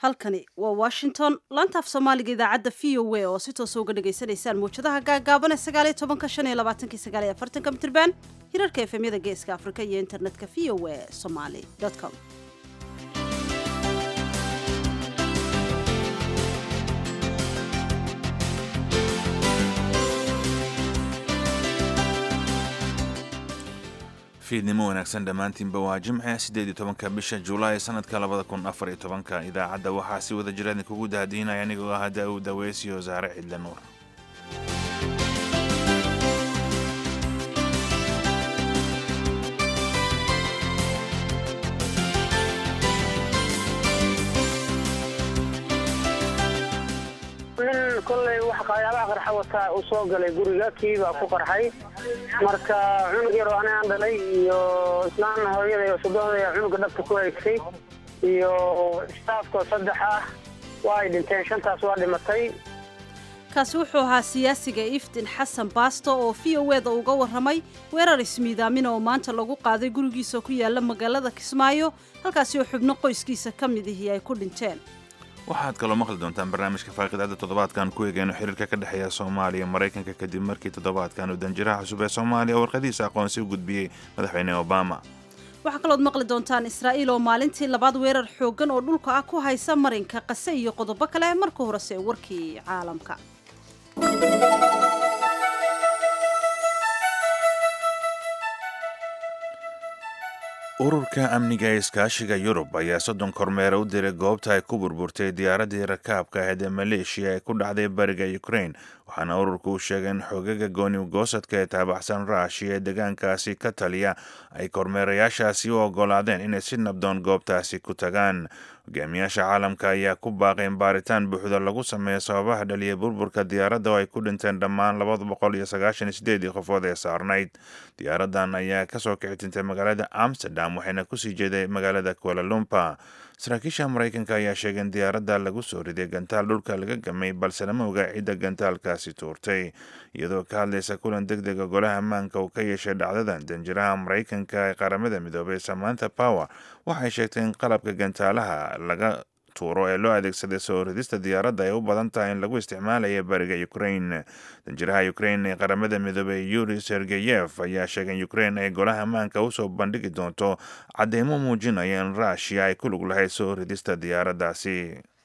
halkani waa washington laanta af soomaaliga idaacadda v o a oo si toosa uga dhagaysanaysaan mawjadaha gaagaaban ee sagaaliyo tobanka shan iyo labaatanki sagaal iyo afartanka mitirban hirarka efemyada geeska afrika iyo internetka v o a somaly com fiidnimo wanaagsan dhammaantiinba waa jimce siddeed iyo tobanka bisha julaay sanadka labada kun afar iyo tobanka idaacadda waxaa si wada jira idinkugu daadiinaya anigoo ah daa'uud daweys iyo saare cidle nuur nin kollay wax qayaabaha qarxa wataa uu soo galay guriga kii baa ku qarxay marka cunug yaroo ani aan dhalay iyo islaan hooyada iyo sodohda cunuga dhabta ku haysay iyo staafkoo saddex ah waa ay dhinteen shantaas waa dhimatay kaasi wuxuu ahaa siyaasiga iftin xasan baasto oo v o eda uga warramay weerar ismiidaamin oo maanta lagu qaaday gurigiisa ku yaala magaalada kismaayo halkaasi oo xubno qoyskiisa ka mid ihii ay ku dhinteen waxaad kaloo maqli doontaan barnaamijka faaqidaada toddobaadkan ku eegeyno xiriirka ka dhexeeya soomaaliya maraykanka kadib markii toddobaadkan uu danjiraha cusub ee soomaaliya warqadiisa aqoonsi u gudbiyey madaxweyne obama waxaa kalood maqli doontaan israa'iil oo maalintii labaad weerar xooggan oo dhulka ah ku haysa marinka qase iyo qodobo kale marka horese warkii caalamka ururka amniga ee iskaashiga yurub ayaa soddon kormeera u diray goobta ay ku burburtay diyaaraddii rakaabka ahayd ee maleeshiya ee ku dhacday bariga ukraine waxaana ururku u sheegay in xogaga gooni goosadka ee taabaxsan raashiya ee deegaankaasi ka taliya ay kormeerayaashaasi u oggolaadeen inay si nabdoon goobtaasi ku tagaan hogaamiyaasha caalamka ayaa ku baaqay in baaritaan buuxda lagu sameeyo sababaha dhaliyay burburka diyaaradda oo ay ku dhinteen dhammaan labada boqol iyo sagaashan iyo sideedii qofood ee saarnayd diyaaraddan ayaa kasoo kici tintay magaalada amsterdam waxayna kusii jeeday magaalada kualalumpa saraakiisha maraykanka ayaa sheegay in diyaaradda lagu soo riday gantaal dhulka laga gamay balse lama oga cidda gantaalkaasi tuurtay iyadoo ka hadlaysa kulan deg dega golaha ammaanka uu ka yeeshay dhacdadan danjiraha maraykanka ee qaramada midoobay samantha power waxay sheegtay in qalabka gantaalaha laga tuuro ee loo adeegsaday soo ridista diyaaradda ay u badan tahay in lagu isticmaalaya bariga ukraine danjiraha ukraine ee qaramada midoobey yuri sergeyev ayaa sheegay in ukraine ay golaha ammaanka usoo bandhigi doonto cadeymo muujinaya in rushia ay ku lug lahayd soo ridista diyaaraddaasi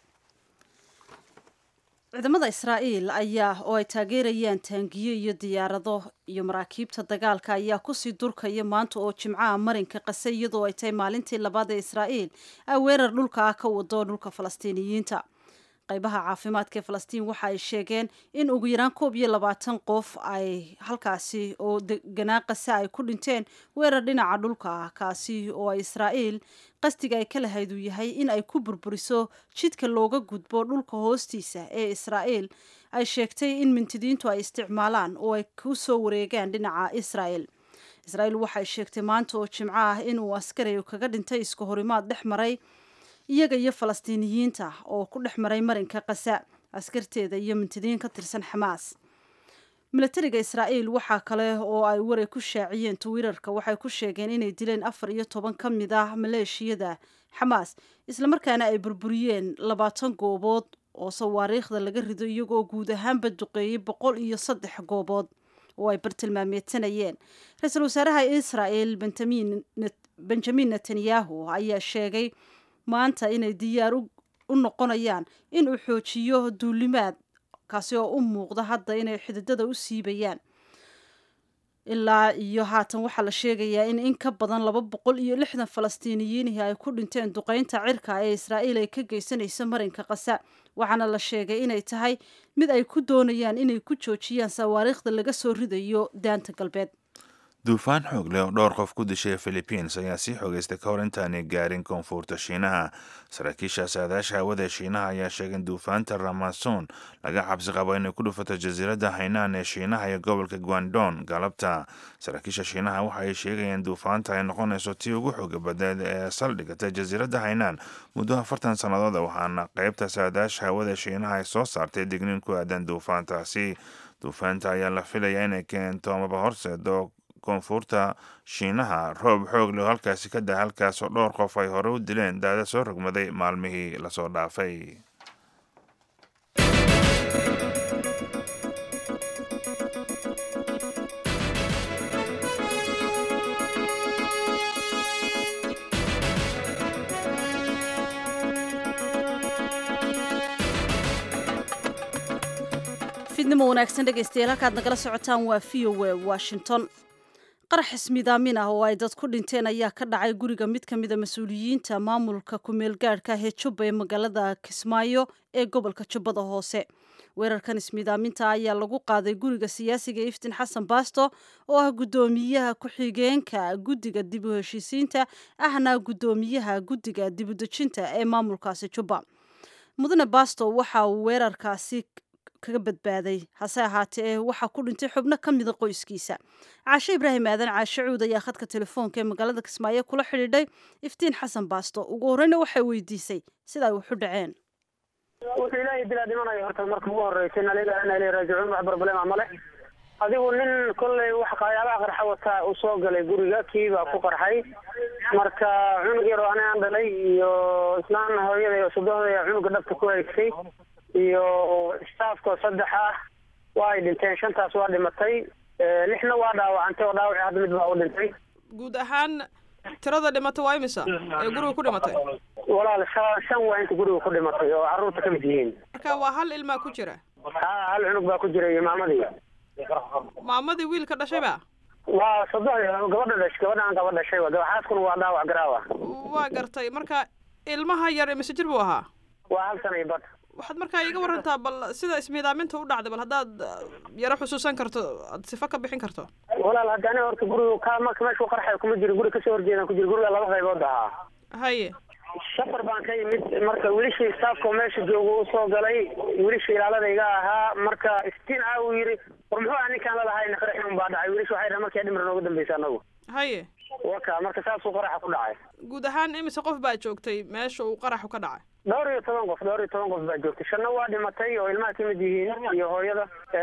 ciidamada israa'iil ayaa oo ay taageerayaan taangiyo iyo diyaarado iyo maraakiibta dagaalka ayaa kusii durkaya maanta oo jimcaha marinka qase iyadoo ay tahay maalintii labaad ee israa'iil ay weerar dhulka ah ka wado dhulka falastiiniyiinta qaybaha caafimaadka ee falastiin waxa ay sheegeen in ugu yaraan koob iyo labaatan qof ay halkaasi oo deganaa qase ay ku dhinteen weerar dhinaca dhulka ah kaasi oo ay israa'iil qasdiga ay ka lahayd uu yahay in ay ku burburiso jidka looga gudbo dhulka hoostiisa ee israa'iil ay sheegtay in mintidiintu ay isticmaalaan oo ay ku soo wareegaan dhinaca israa'el israa'iil waxay sheegtay maanta oo jimco ah inuu askari kaga dhintay iska horimaad dhex maray iyaga iyo falastiiniyiinta oo ku dhex maray marinka kasa askarteeda iyo mintidiin ka tirsan xamaas milatariga israa'iil waxaa kale oo ay waray ku shaaciyeen twitter-ka waxay ku sheegeen inay dileen afar iyo toban ka mid ah maleeshiyada xamaas islamarkaana ay burburiyeen labaatan goobood oo sawaariikhda laga rido iyagoo guud ahaanba duqeeyey boqol iyo saddex goobood oo ay bartilmaameedsanayeen ra-iisul wasaaraha israa'el benjamin netanyahu ayaa sheegay maanta inay diyaar u noqonayaan in uu xoojiyo duulimaad kaasi oo u muuqda hadda inay xididada u siibayaan ilaa iyo haatan waxaa la sheegayaa in in ka badan laba boqol iyo lixdan falastiiniyiinihi ay ku dhinteen duqeynta cirka ee israa'iil ay ka geysanayso marinka qasa waxaana la sheegay inay tahay mid ay ku doonayaan inay ku joojiyaan sawaariikhda laga soo ridayo daanta galbeed duufaan xoog leh oo dhowr qof ku dishay philibiins ayaa sii xogeystay ka hor intaanay gaarin koonfurta shiinaha saraakiisha saadaasha hawada ee shiinaha ayaa sheegay in duufaanta ramason laga cabsi qabo inay ku dhufato jasiiradda haynaan ee shiinaha iyo gobolka guandon galabta saraakiisha shiinaha waxa ay sheegayeen duufaanta ay noqonayso tii ugu xooga badneed ee saldhigata jasiiradda haynaan muddo afartan sannadood waxaana qaybta saadaasha hawada shiinaha ay soo saartay digniin ku aadan duufaantaasi duufaanta ayaa la filayaa inay keento amaba horseedo koonfurta shiinaha roob xoog leh oo halkaasi ka daa halkaasoo dhowr qof ay hore u dileen daada soo rogmaday maalmihii lasoo dhaafay fidnimo wanaagsan dhegaystayaal halkaad nagala socotaan waa v o a washington qarax ismidaamin ah oo ay dad ku dhinteen ayaa ka dhacay guriga mid ka mida mas-uuliyiinta maamulka ku-meel gaadhka ah ee jubba ee magaalada kismaayo ee gobolka jubbada hoose weerarkan ismidaaminta ayaa lagu qaaday guriga siyaasiga iftin xasan baasto oo ah guddoomiyaha ku-xigeenka guddiga dib u heshiisiinta ahna guddoomiyaha guddiga dib u dejinta ee maamulkaasi jubba mudane baasto waxa uu weerarkaasi kaga badbaaday hase ahaatee waxaa ku dhintay xubno ka mida qoyskiisa caashe ibraahim aadan caashe cuud ayaa khadka telefoonka ee magaalada kismaayo kula xidhiidhay iftiin xasan baasto ugu horreyna waxay weydiisay sida ay waxu dhaceen wuxuu ilaahay dilaa dhimanayo horta marka ugu horreysay naliga ina ilay raajicuun wax barbalema male adigu nin kolley wax qayaabaha qarxa wataa uu soo galay guriga kii baa ku qarxay marka cunug yar oo ani aan dhalay iyo islaan hooyada iyo sudohda cunuga dhabta ku haysay iyo staafkoo saddex ah waa ay dhinteen shantaas waa dhimatay lixna waa dhaawacantay oo dhaawaci hadda mid baa u dhintay guud ahaan tirada dhimata waa imisa ee guriga ku dhimatay walaal shan shan waa inta guriga ku dhimatay oo carruurta ka mid yihiin marka waa hal ilmaa ku jira ha hal cunug baa ku jira iyo maamadii maamadii wiilka dhashay ba waa sodoh gabadha dhash gabadhaan gaba dhashay wa xaaskuna waa dhaawac garaawa waa gartay marka ilmaha yar imise jir buu ahaa waa hal sana iyo bad waxaad markaa iiga warantaa bal sida ismiidaaminta u dhacday bal haddaad yaro xusuusan karto aad sifa ka bixin karto walaal hadda ani horta guriga ka marka meeshu qarxay kuma jiro guri kasoo horjeedaan ku jiro guriga laba qaybood ahaa haye safar baan ka yimid marka wilishii staafka meesha jooga u soo galay wilishii ilaalada iga ahaa marka istiin ah uu yidhi war muxuu ah ninkaan lalahayn qarax un baa dhacay wilish waxay dhahay markii dhimir nooga dambaysa anagu haye waka marka saasuu qaraxa ku dhacay guud ahaan imise qof baa joogtay meesha uu qaraxu ka dhacay dhowr iyo toban qof dhowr iyo toban qof baa joogtay shanna waa dhimatay oo ilmaha ka mid yihiin iyo hooyada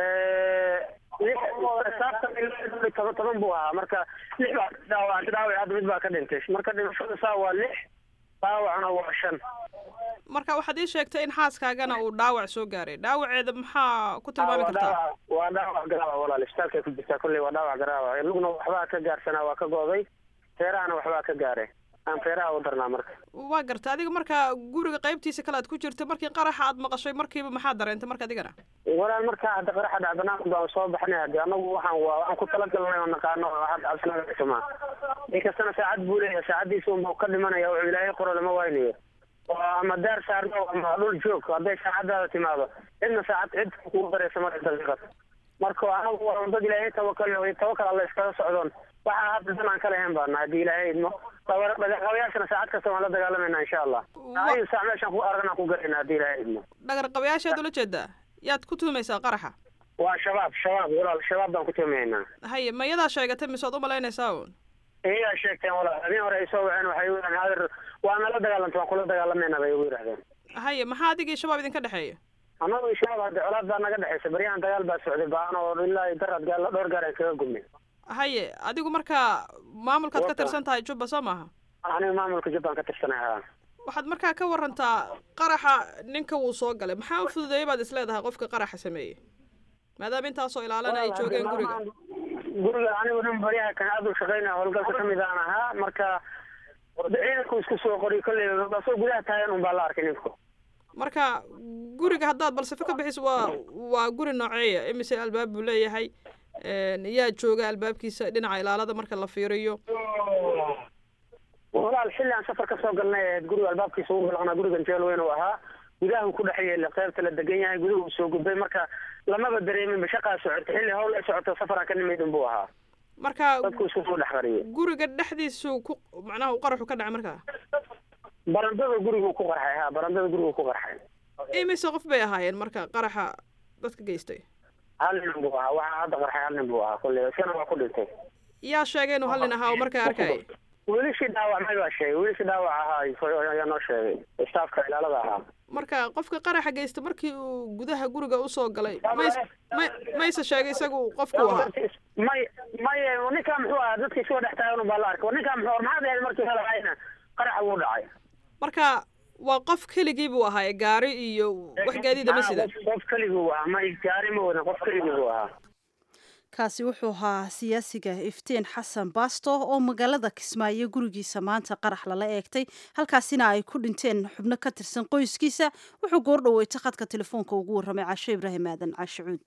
lix saabtan ilaa toban toban buu ahaa marka lix baa dhaawacantay dhaawac hadda mid baa ka dhintay marka dhimashada saa waa lix dhaawacna waa shan marka waxaad ii sheegtay in xaaskaagana uu dhaawac soo gaaray dhaawaceeda maxaa ku tilmaami kartaa waa dhaawac garaawa walaal isbitaalkay ku jirtaa kolley waa dhaawac garaawa lugna waxbaa ka gaarsanaa waa ka go'day feerahana waxbaa ka gaaray aan feeraha u darnaa marka waa garta adiga marka guriga qaybtiisa kale aad ku jirta markii qaraxa aad maqashay markiiba maxaa dareentay marka adigana walaal markaa hadda qaraxa dhac banaanka baan soo baxnay hadde anagu waxaan waa waxaan ku talagalnay oo naqaano hadda cabsinaga xumaa inkastana saacad buu leeyahay saacaddiisa unbuu ka dhimanaya wuxuu ilaahay qoro lama waynayo oo ama daar saarno ama dhul joog hadday saacadaada timaado cidna saacad cid kugu dareysa marka daqiiqad marka anagu waa dad ilaahay tawakal tawakal alla iskaga socdoon waxaa hadda dan aan ka lahayn baana haddii ilaahay idmo dhaqaaqabayaashana saacad kasta waan la dagaalamayna insha allah ayu saac meeshaan ku aragna ku galayna haddii ilaahay idmo dhagar qabayaashaad ula jeedaa yaad ku tuumaysaa qaraxa waa shabaab shabaab walaal shabaab baan ku tuumaynaa haye ma iyadaa sheegatay mise waad u malaynaysaa un iyagaa sheegteen walaal habeen hore ay soo waceen waxay u yidhahdeen hadeer waa nala dagaalanta waan kula dagaalamayna bay ugu yidhahdeen haye maxaa adigii shabaab idinka dhexeeya annagu iyo shabaab hadde colaad baa naga dhexaysa baryahan dagaal baa socday baan oo ilaa daraad gaal dhowr gaar aan kaga gubnay haye adigu marka maamulkaad ka tirsan tahay jubba soo maaha aniga maamulka jubbaan ka tirsanay haa waxaad markaa ka warantaa qaraxa ninka wuu soo galay maxaa u fududeeyay baad isleedahay qofka qaraxa sameeyey maadaama intaasoo ilaalana ay joogeen guriga guriga anigu nin baryaha kan aad u shaqaynaya howlgalka kamid aan ahaa marka ciidanku isku soo qoriy kolley asoo gudaha taagan un baa la arkay ninku marka guriga haddaad balsafo ka bixiso waa waa guri nooceeya imise albaab buu leeyahay yaa jooga albaabkiisa dhinaca ilaalada marka la fiiriyo walaal xilli aan safar ka soo galnay ahayd guriga albaabkiisa ugu galaqnaa gurigan jeel weyn uu ahaa gudahu ku dhex yeela qaybta la degan yahay guduhu soo gudbay marka lamaba dareeminba shaqaa socota xilli hawl ay socoto safaraan ka nimid unbuu ahaa marka dadku isku soo dhex qariyay guriga dhexdiisu ku macnaha uu qaraxu ka dhacay markaa barandada gurigu ku qarxay ha barandada gurigu ku qarxay imise qof bay ahaayeen marka qaraxa dadka geystay hal nin buu ahaa waxaa hadda qarxay hal nin buu ahaa kolley isana waa ku dhintay yaa sheegay inuu hal nin ahaa oo markaa arkayay wiilishii dhaawacmay baa sheegay wiilishii dhaawac ahaa ayaa noo sheegay staafka ilaalada ahaa marka qofka qaraxa geysta markii uu gudaha guriga usoo galay mays may mayse sheegay isagu qofku ahaa may may ninkaa muxuu ahaa dadkii soo dhex taagan baa la arkay ninkaa muxuu maxaad ahayd markii helahayna qaraxa wuu dhacay marka waa qof keligii buu ahaa gaari iyo wax gaadiida ma sida qof keligii buu ahaa may gaari ma wadan qof keligii buu ahaa kaasi wuxuu ahaa siyaasiga iftiin xasan baasto oo magaalada kismaayo gurigiisa maanta qarax lala eegtay halkaasina ay ku dhinteen xubno ka tirsan qoyskiisa wuxuu goordhoweyta khadka telefoonka ugu warramay caasho ibraahim aadan caashicuud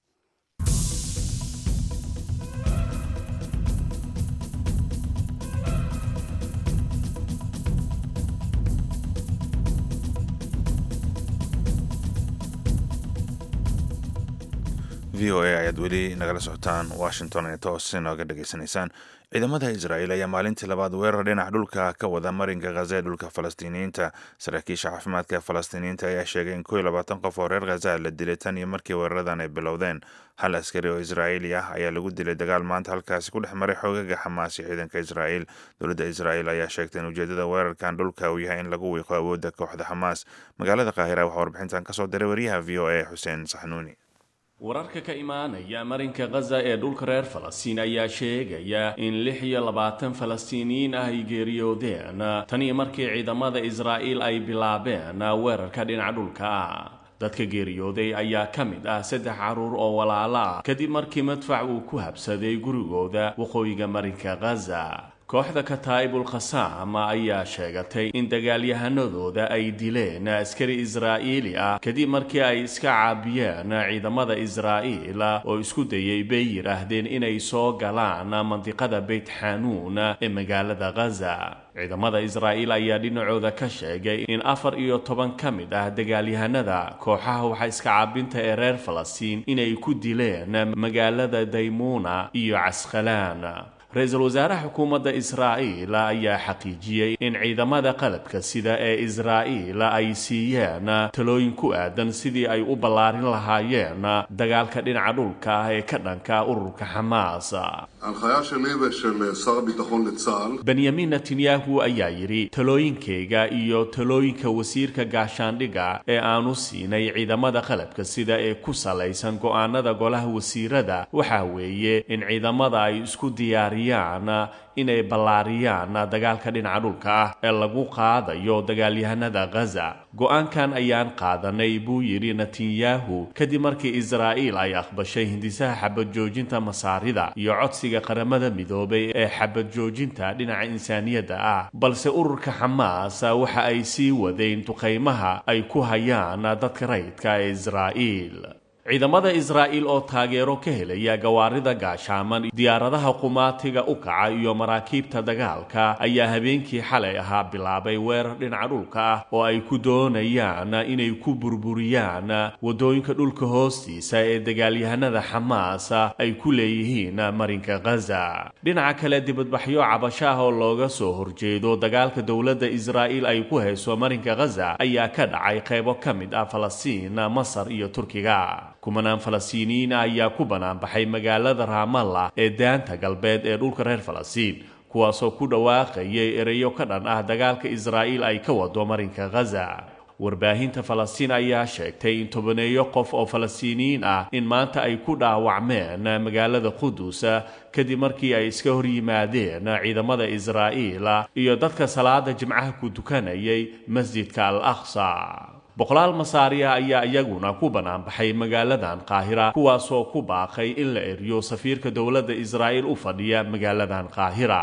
v o a ayaad weli nagala socotaan washington ee toos inooga dhegaysanaysaan ciidamada israa'iil ayaa maalintii labaad weerar dhinac dhulka ka wada marinka khaza ee dhulka falastiiniyiinta saraakiisha caafimaadka ee falastiiniyiinta ayaa sheegay in kow iyo labaatan qof oo reer khaza la dilay tan iyo markii weeraradan ay bilowdeen hal askari oo israa'iili ah ayaa lagu dilay dagaal maanta halkaasi ku dhex maray xoogaga xamaas iyo ciidanka israa'iil dowladda israa'iil ayaa sheegtay in ujeedada weerarkan dhulka uu yahay in lagu wiiqo awoodda kooxda xamaas magaalada qaahira waxaa warbixintan kasoo diray wariyaha v o a xuseen saxnuuni wararka ka imaanaya marinka khaza ee dhulka reer falastiin ayaa sheegaya in lix iyo labaatan falastiiniyiin ah ay geeriyoodeen tan iyo markii ciidamada israa'iil ay bilaabeen weerarka dhinaca dhulka ah dadka geeriyooday ayaa ka mid ah saddex carruur oo walaalo ah kadib markii madfac uu ku habsaday gurigooda waqooyiga marinka khaza kooxda kataa'ibul khasaam ayaa sheegatay in dagaalyahanadooda ay dileen askari israa'iili ah kadib markii ay iska caabiyeen ciidamada israa'iil oo isku dayay bay yidhaahdeen inay soo galaan mandiqada beyt xanuun ee magaalada khaza ciidamada israa'iil ayaa dhinacooda ka sheegay in afar iyo toban ka mid ah dagaalyahanada kooxaha waxa iska caabinta ee reer falastiin inay ku dileen magaalada daymuuna iyo casqalaan ra-iisul wasaaraha xukuumadda israa'iil ayaa xaqiijiyey in ciidamada qalabka sida ee israa'iil ay siiyeen talooyin ku aadan sidii ay u ballaarin lahaayeen dagaalka dhinaca dhulka ah ee ka dhanka ururka xamaas ההנחיה שלי ושל שר הביטחון לצה"ל benyamin netanyahu ayaa yidhi talooyinkayga iyo talooyinka wasiirka gaashaandhigga ee aanu siinay ciidamada qalabka sida ee ku salaysan go'aanada golaha wasiirada waxaa weeye in ciidamada ay isku diyaariyaan inay ballaariyaan dagaalka dhinaca dhulka ah ee lagu qaadayo dagaalyahanada khaza go-aankan ayaan qaadanay buu yidhi netanyahu kadib markii israa'iil ay aqbashay hindisaha xabad joojinta masaarida iyo codsiga qaramada midoobay ee xabad joojinta dhinaca insaaniyadda ah balse ururka xamaas waxa ay sii wadeen duqaymaha ay ku hayaan dadka rayidka ee israa'iil ciidamada israa'iil oo taageero ka helaya gawaarida gaashaaman diyaaradaha qumaatiga u kaca iyo maraakiibta dagaalka ayaa habeenkii xalay ahaa bilaabay weerar dhinaca dhulka ah oo ay ku doonayaan inay ku burburiyaan waddooyinka dhulka hoostiisa ee dagaalyahanada xamaas ay ku leeyihiin marinka khaza dhinaca kale dibadbaxyo cabasho ah oo looga soo horjeedo dagaalka dowladda israa'iil ay ku hayso marinka khaza ayaa ka dhacay qaybo ka mid ah falastiin masar iyo turkiga kumanaan falastiiniyiin ah ayaa ku banaanbaxay magaalada raamalla ee daanta galbeed ee dhulka reer falastiin kuwaasoo ku dhawaaqayay ereyo ka dhan ah dagaalka israa'iil ay ka wado marinka khaza warbaahinta falastiin ayaa sheegtay in tobaneeyo qof oo falastiiniyiin ah in maanta ay ku dhaawacmeen magaalada qudus kadib markii ay iska hor yimaadeen ciidamada israa'iil iyo dadka salaada jimcaha ku tukanayay masjidka al aqsa boqolaal masaariya ayaa iyaguna ku banaanbaxay magaaladan qaahira kuwaasoo ku baaqay in la eriyo safiirka dowladda israa'iil u fadhiya magaaladan qaahira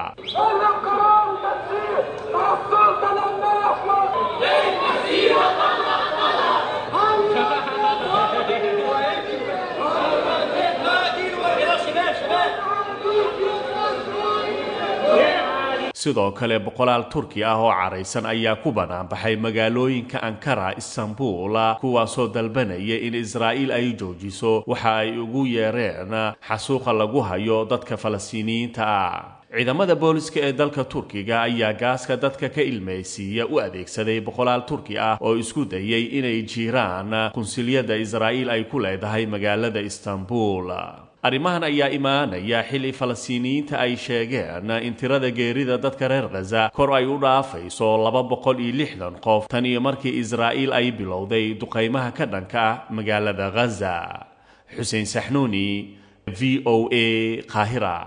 sidoo kale boqolaal turki ah oo caraysan ayaa ku banaanbaxay magaalooyinka ankara istanbul kuwaasoo dalbanaya in israa'iil ay joojiso waxa ay ugu yeereen xasuuqa lagu hayo dadka falastiiniyiinta ah ciidamada booliska ee dalka turkiga ayaa gaaska dadka ka ilmaysiiya u adeegsaday boqolaal turki ah oo isku dayay inay jiiraan kunsilyada israa'iil ay ku leedahay magaalada istanbul arrimahan ayaa imaanaya xilli falastiiniyiinta ay sheegeen in tirada geerida dadka reer khaza kor ay u dhaafayso laba boqol iyo lixdan qof tan iyo markii israa'iil ay bilowday duqaymaha ka dhanka ah magaalada khaza xuseen saxnuuni v o a qaahira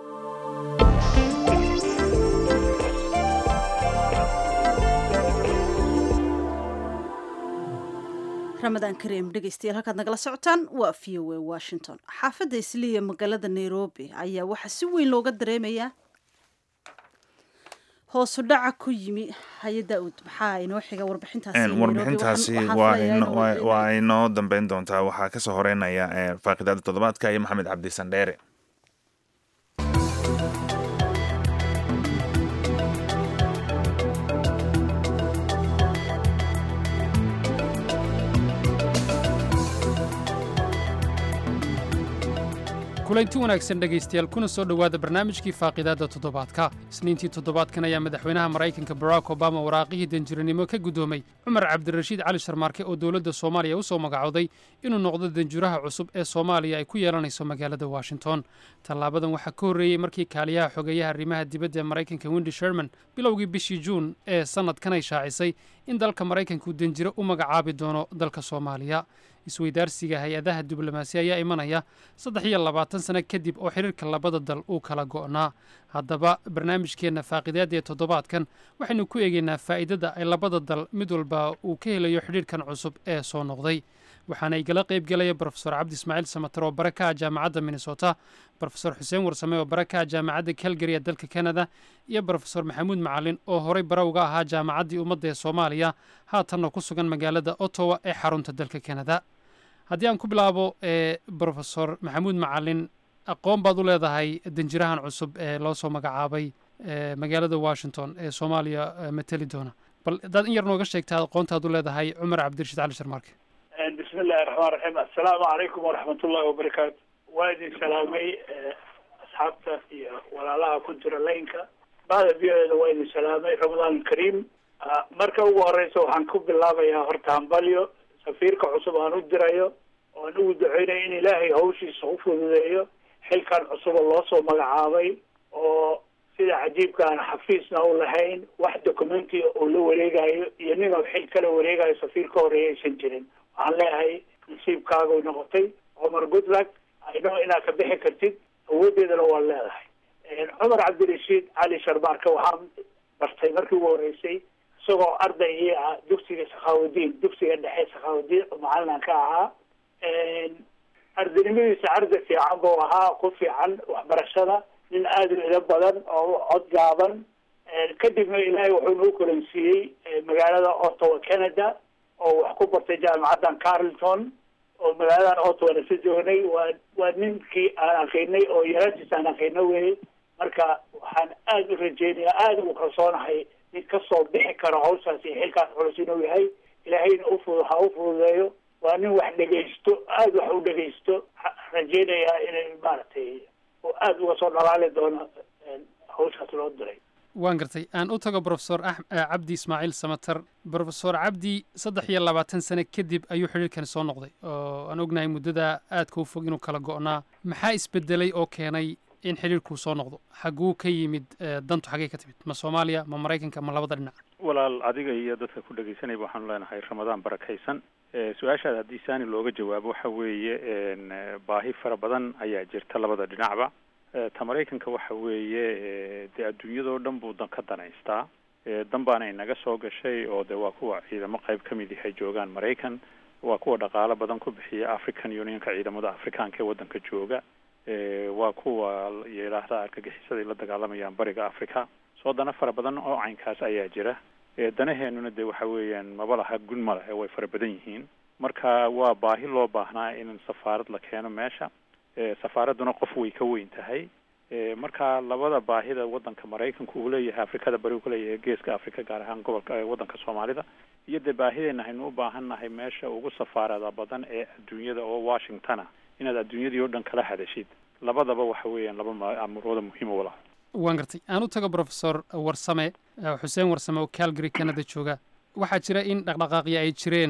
ramadaan kariim dhegeystayaal halkaad nagala socotaan waa v o a washington xaafadda isliya magaalada nairobi ayaa waxaa si weyn looga dareemayaa hoosu dhaca ku yimi hay daud maxaa inoo xiga warbixintaasi warbixintaasi waa inoo dambeyn doontaa waxaa kasoo horeynaya faaqidaada toddobaadka iyo maxamed cabdi sandheere kulanti wanaagsan dhegaystayaal kuna soo dhowaada barnaamijkii faaqidaadda toddobaadka isniintii toddobaadkan ayaa madaxweynaha maraykanka barack obama waraaqihii danjiranimo ka guddoomay cumar cabdirashiid cali sharmaarke oo dowladda soomaaliya u soo magacooday inuu noqdo danjuraha cusub ee soomaaliya ay ku yeelanayso magaalada washington tallaabadan waxaa ka horreeyey markii kaaliyaha xogeeyaha arrimaha dibadda ee maraykanka wendi sherman bilowgii bishii juun ee sannadkan ay shaacisay in dalka maraykanku danjiro u magacaabi doono dalka soomaaliya isweydaarsiga hay-adaha diblomaasi ayaa imanaya saddex iyo labaatan sano kadib oo xiriirka labada dal uu kala go'naa haddaba barnaamijkeenna faaqidaadda ee toddobaadkan waxaynu ku eegaynaa faa'iidada ay labada dal mid walba uu ka helayo xidhiirkan cusub ee soo noqday waxaana igala qayb gelaya brofesor cabdi ismaaciil samater oo bare ka ah jaamacadda minnesota brofesor xuseen warsame oo bare ka ah jaamacadda calgary ee dalka canada iyo brofesor maxamuud macalin oo horay bare uga ahaa jaamacaddii ummadda ee soomaaliya haatanna ku sugan magaalada ottawa ee xarunta dalka canada haddii aan ku bilaabo brofesor maxamuud macalin aqoon baad u leedahay danjirahan cusub ee loo soo magacaabay magaalada washington ee soomaaliya mateli doona bal haddaad in yar nooga sheegtaa aqoontaad u leedahay cumar cabdirashiid cali sharmaarke bismi illahi raxmaan raxiim assalaamu calaykum waraxmat ullahi wabarakaatu waa idin salaamay asxaabta iyo walaalaha ku jira laynka bahda v o eda waa idin salaamay ramadaan kariim marka ugu horeysa waxaan ku bilaabayaa horta hambalyo safiirka cusub aan u dirayo oan ugu duceynayo in ilaahay hawshiisa u fududeeyo xilkan cusuba loo soo magacaabay oo sida cajiibka aan xafiisna u lahayn wax documenti oo la wareegayo iyo ninoo xil kala wareegayo safiir ka horeeya aysan jirin waxaan leeyahay nasiibkaaga noqotay cumar goodluck ayno inaad ka bixi kartid awoodeedana waa leedahay cumar cabdirashiid cali sharmaarka waxaan bartay markii ugu horeysay isagoo arday ii ah dugsiga sakhaawudiin dugsiga dhexe sakhaawudiin oo macalinan ka ahaa ardaynimadiisa arday fiican buu ahaa ku fiican waxbarashada nin aada u ilo badan oo cod gaaban kadibna ilaahay wuxuu noo kolansiiyey magaalada ottawa canada oo wax ku bartay jaamacaddan carlton oo magaaladan ottawa nasa joognay waa waa ninkii aan aqiinay oo yaraantiis aan aqiino weye marka waxaan aada u rajeynayaa aada ugu kalsoonahay nin kasoo bixi karo hawshaas iyo xilkaas culus inuu yahay ilaahayna ufu ha u fududeeyo waa nin wax dhegaysto aada wax u dhegaysto rajeynayaa inay maaragtay oo aada uga soo dhalaali doono hawshaas loo diray waan gartay aan u tago brofesor cabdi ismaaciil samater brofesor cabdi saddex iyo labaatan sane kadib ayuu xidhiirkani soo noqday oo aan ognahay muddada aadka u fog inuu kala go'naa maxaa isbedelay oo keenay in xidhiirkuu soo noqdo xagguu ka yimid dantu xaggey ka timid ma soomaaliya ma maraykanka ma labada dhinac walaal adiga iyo dadka ku dhegaysanayba waxaanu leenahay ramadaan barakaysan su-aashaada haddii saani looga jawaabo waxa weeye baahi fara badan ayaa jirta labada dhinacba ta maraykanka waxa weeye dee adduunyadoo dhan buu dan ka danaystaa dan baana inaga soo gashay oo de waa kuwa ciidamo qayb ka mid yahay joogaan maraykan waa kuwa dhaqaalo badan ku bixiya african unionka ciidamada afrikaanka ee waddanka jooga waa kuwa yidhaahda argagixisaday la dagaalamayaan bariga africa soo dana fara badan oo caynkaas ayaa jira danaheenuna de waxa weeyaan maba laha gun ma lehe way fara badan yihiin marka waa baahi loo baahnaa in safaarad la keeno meesha safaaradduna qof way ka weyn tahay marka labada baahida waddanka maraykanku uu leeyahay afrikada bari uu ka leeyahay geeska africa gaar ahaan gobolka waddanka soomaalida iyo dee baahideena haynu u baahan nahay meesha ugu safaarada badan ee adduunyada oo washingtona inaad adduunyadii oo dhan kala hadashid labadaba waxa weeyaan laba amurooda muhiima walaha waan gartay aan u tago brofesor warsame xuseen warsame oo calgary canada jooga waxaa jira in dhaqdhaqaaqya ay jireen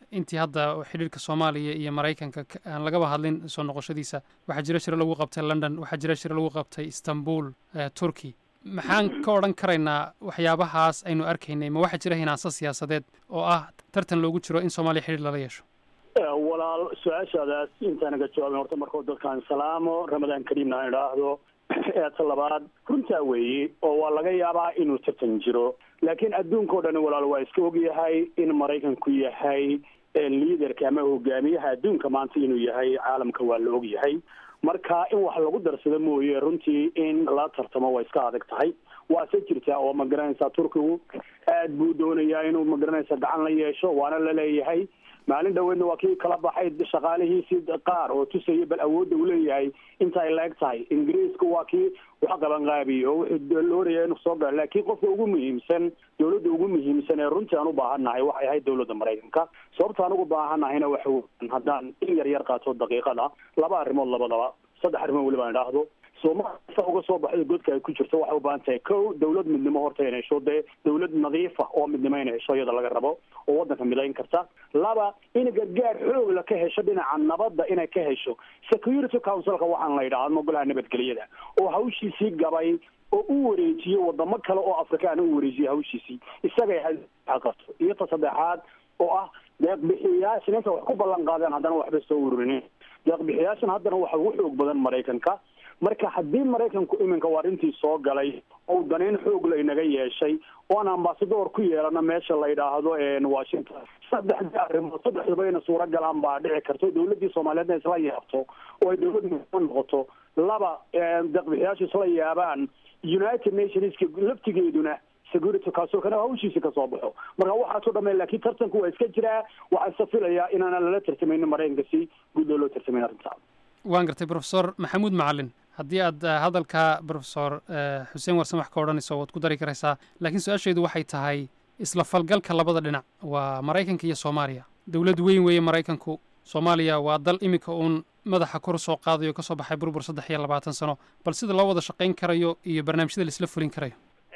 intii hadda xidhiirka soomaaliya iyo maraykanka aan lagaba hadlin soo noqoshadiisa waxaa jira shiro lagu qabtay london waxaa jira shiro lagu qabtay istanbul turkey maxaan ka odhan karaynaa waxyaabahaas aynu arkaynay ma waxaa jira hinaanso siyaasadeed oo ah tartan loogu jiro in soomaaliya xidhiir lala yeesho walaal su-aashaadaas intaanaga jawaabin horta markao dadkaan salaamo ramadaan kariimna aan idhaahdo eeta labaad runtaa weeye oo waa laga yaabaa inuu tartan jiro laakiin adduunkao dhan walaal waa iska ogyahay in maraykanku yahay liaderka ama hogaamiyaha adduunka maanta inuu yahay caalamka waa la ogyahay marka in wax lagu darsado mooye runtii in la tartamo waa iska adag tahay waase jirtaa oo ma garanaysaa turkigu aad buu doonayaa inuu ma garanaysa gacan la yeesho waana la leeyahay maalin dhaweedna waa kii kala baxay shaqaalihiisii qaar oo tusaya bal awoodda uu leeyahay inta ay la-eg tahay ingiriiska waa kii wax qabanqaabiye oo wuxuu looraya inuu soo galo laakiin qofka ugu muhiimsan dawladda ugu muhiimsan ee runtii aan u baahannahay waxay ahayd dawladda maraykanka sababta aan ugu baahannahayna waxa weyan haddaan in yar yar qaato daqiiqada laba arrimood labadaba saddex arrimood weliba aan idhaahdo soomaaliya sa uga soo baxda godka ay ku jirto waxay u baahan tahay kow dawlad midnimo horta inay hesho dee dawlad nadiifa oo midnimo inay hesho iyada laga rabo oo waddanka midayn karta laba in gargaar xoogla ka hesho dhinaca nabadda inay ka hesho security councilka waxaan la yidhaahdo golaha nabadgelyada oo hawshiisii gabay oo u wareejiyo wadamo kale oo afrikaan u wareejiyo hawshiisii isagay qabto iyo ta saddexaad oo ah deeqbixiyayaashan inta wax ku ballan qaadeen haddana waxba soo ururinin deeqbixiyaashan haddana waxa ugu xoog badan maraykanka marka haddii maraykanku iminka waa arrintii soo galay ou danayn xoog la inaga yeeshay oo aan ambasador ku yeelano meesha la yidhaahdo washington saddexdii arrimood saddexduba ina suura galaan baa dhici karto dawladdii soomaaliyeedna isla yaabto oo ay dawlad muhiima noqoto laba deeqbixiyaashu isla yaabaan united nationska laftigeeduna security councilkana hawshiisi kasoo baxo marka waxaasoo dhamay laakiin tartanku waa iska jiraa waxaa isa filayaa inaana lala tartamayno maraykanka si guud loo tartamayn arrintaa waan gartay profesor maxamuud macalin haddii aad hadalka profesor xuseen warsan wax ka odhanayso waad ku dari karaysaa laakiin su-aashaydu waxay tahay isla falgalka labada dhinac waa maraykanka iyo soomaaliya dowlad weyn weeye maraykanku soomaaliya waa dal iminka uun madaxa kor soo qaadayo kasoo baxay burbur saddex iyo labaatan sano bal sida loo wada shaqayn karayo iyo barnaamijyada laisla fulin karayo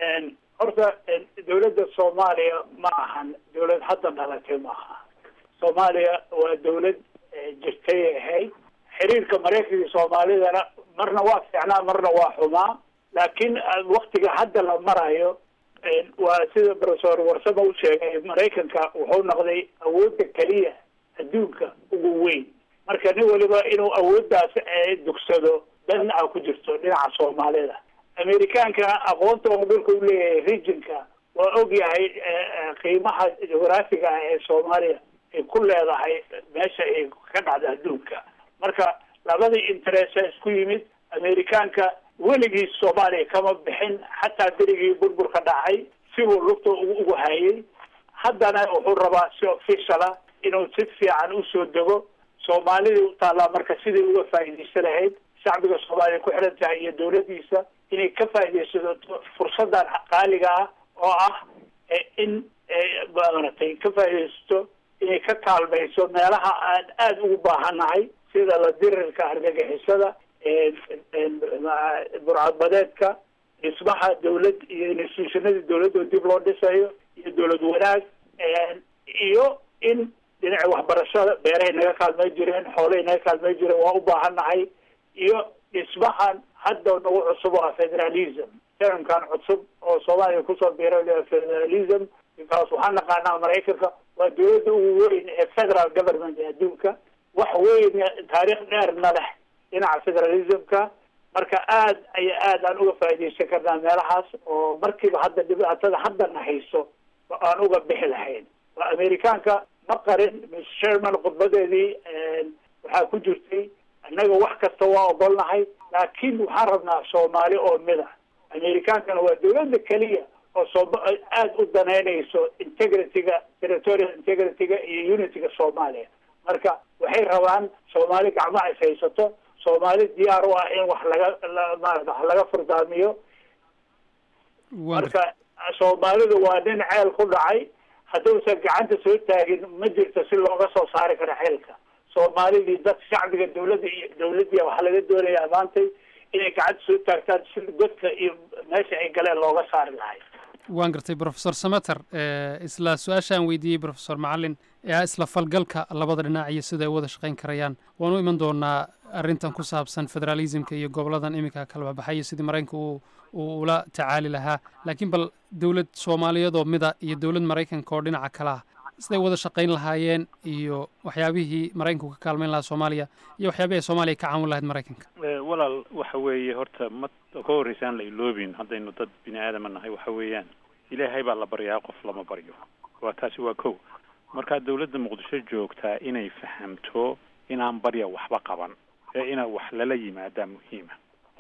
horta dawladda soomaaliya ma ahan dawlad hadda dhalatay ma aha soomaaliya waa dawlad jirtay ahayd xiriirka maraykanka iyo soomaalidana marna waa fiicnaa marna waa xumaa laakiin waktiga hadda la marayo waa sida professor warsamo u sheegay maraykanka wuxuu noqday awoodda keliya adduunka ugu weyn marka nin waliba inuu awooddaas dugsado dana ku jirto dhinaca soomaalida amerikaankana aqoonta oo dhulka u leeyahay regionka waa ogyahay qiimaha jugraafiga ah ee soomaaliya ay ku leedahay meesha ay ka dhacda adduunka marka labadii interest isku yimid amerikaanka weligii soomaaliya kama bixin xataa berigii burburka dhacay sibuu lugta ugu hayay haddana wuxuu rabaa si officiala inuu si fiican usoo dego soomaalidii u taallaa marka sidai uga faa'iidaysan lahayd shacbiga soomaaliya ku xidhan tahay iyo dawladdiisa inay ka faa'iidaysato fursadan qaaliga ah oo ah in maaragtay ka faa'iidaysato inay ka kaalmayso meelaha aan aada ugu baahannahay sida la dirirka argagixisada burcadbadeedka dhismaha dawlad iyo institutionadii dawladda dib loo dhisayo iyo dawlad wanaag iyo in dhinaca waxbarashada beerahay naga kaalmay jireen xoolahay naga kaalmay jireen waa u baahannahay iyo dhismahan hadda nagu cusub oo ah federalism termkan cusub oo soomaaliya kusoo biira federalism because waxaan naqaanaa maraykanka waa dawladda ugu weyn ee federal government ee adduunka wax weyn taariikh dheerna leh dhinaca federalismka marka aad aya aad aan uga faa'iidaysan karnaa meelahaas oo markiiba hadda dhibaatada haddana hayso aan uga bixi lahayn waa amerikaanka ma qarin miss sherman khudbadeedii waxaa ku jirtay annaga wax kasta waa ogolnahay laakiin waxaan rabnaa soomaali oo mida amerikaankana waa dawladda keliya oo soo aada u danaynayso integrity-ga territorial integrity-ga iyo unity-ga soomaaliya marka waxay rabaan soomaali gacmaha is haysato soomaali diyaar u ah in wax laga maarata wax laga furdaamiyo marka soomaalidu waa nin ceel ku dhacay hadduusan gacanta soo taagin ma jirto si looga soo saari karo xeelka soomaalidii dad shacbiga dawladda iyo dawladdiia waxaa laga doonayaa maantay inay gacanta soo taagtaan si godka iyo meesha ay galeen looga saari lahay waan gartay profesor sameter isla su-aashaan weydiiyey profesor macalin ee isla falgalka labada dhinac iyo sida ay u wada shaqayn karayaan waan u iman doonaa arrintan ku saabsan federalismka iyo goboladan iminka kala baxay iyo sidii maraykanka uu uu ula tacaali lahaa laakiin bal dowlad soomaaliyeed oo mida iyo dowlad maraykanka oo dhinaca kale ah siday wada shaqayn lahaayeen iyo waxyaabihii maraykanku ka kaalmayn lahaa soomaaliya iyo waxyaabihii ay soomaaliya ka caawin lahayd maraykanka walaal waxa weeye horta ma ka horreysaan la iloobin haddaynu dad bini aadama nahay waxa weeyaan ilaahay baa la baryaa qof lama baryo waa taasi waa kow markaa dawladda muqdisho joogtaa inay fahamto inaan barya waxba qaban ee ina wax lala yimaadaa muhiima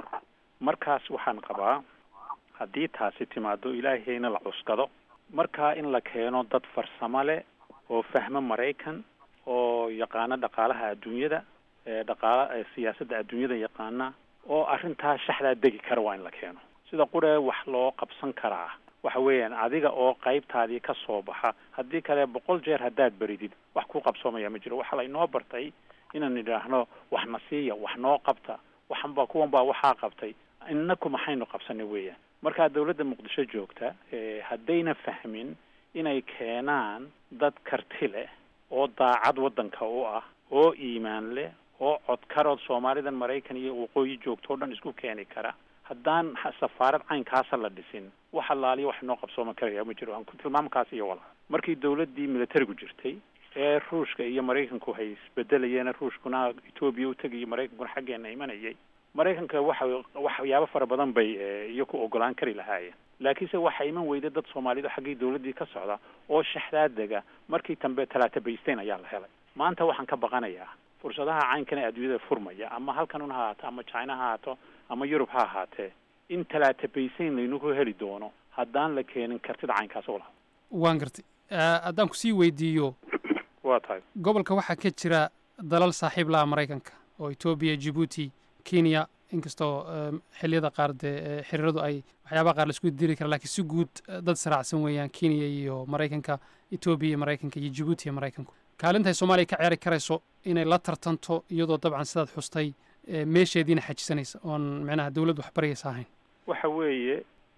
markaas waxaan qabaa haddii taasi timaado ilaahayna la cuskado markaa in la keeno dad farsamo leh oo fahmo maraykan oo yaqaano dhaqaalaha adduunyada ee dhaqaala siyaasadda adduunyada yaqaana oo arrintaa shaxdaa degi kara waa in la keeno sida quree wax loo qabsan karaa waxa weeyaan adiga oo qaybtaadii ka soo baxa haddii kale boqol jeer haddaad beridid wax ku qabsoomaya ma jiro waxaa laynoo bartay inaan idhaahno wax na siiya wax noo qabta waxanba kuwan baa waxaa qabtay inaku maxaynu qabsanay weeyaan markaa dawladda muqdisho joogta haddayna fahmin inay keenaan dad karti leh oo daacad waddanka u ah oo iimaan leh oo codkarood soomaalidan maraykan iyo waqooyi joogto o dhan isku keeni kara haddaan safaarad caynkaasa la dhisin wax allaaliya wax noo qabsooma karaya ma jiro aan ku tilmaamkaas iyo walaa markii dawladdii militarigu jirtay ee ruushka iyo maraykanku hay isbedelayeen ruushkuna etoobiya u tegayo maraykankuna xaggeena imanayay maraykanka waxa waxyaabo fara badan bay iyo ku ogolaan kari lahaayeen laakiinse waxaa iman weyday dad soomaaliyeed oo xaggii dawladdii ka socda oo shaxdaadega markii dambe talaata baysteyn ayaa la helay maanta waxaan ka baqanayaa fursadaha caynkan ee adduunyada furmaya ama halkanun ha ahaato ama china ha ahaato ama yurub ha ahaatee in talaata baysteyn laynaku heli doono haddaan la keenin kartida caynkaas oo laha waan gartay haddaan kusii weydiiyo waa tahay gobolka waxaa ka jira dalal saaxiib laha maraykanka oo etoobiya jibuuti kenya inkastoo xilliyada qaar dee xiriiradu ay waxyaabaha qaar laisku diri kara lakiin si guud dad saraacsan weeyaan kenya iyo maraykanka etoobiya iyo maraykanka iyo jibuuti iyo maraykanku kaalintaay soomaaliya ka ciyaari karayso inay la tartanto iyadoo dabcan sidaad xustay meesheediina xajisanaysa oon micnaha dawlad waxbaryaysa ahayn waxa weeye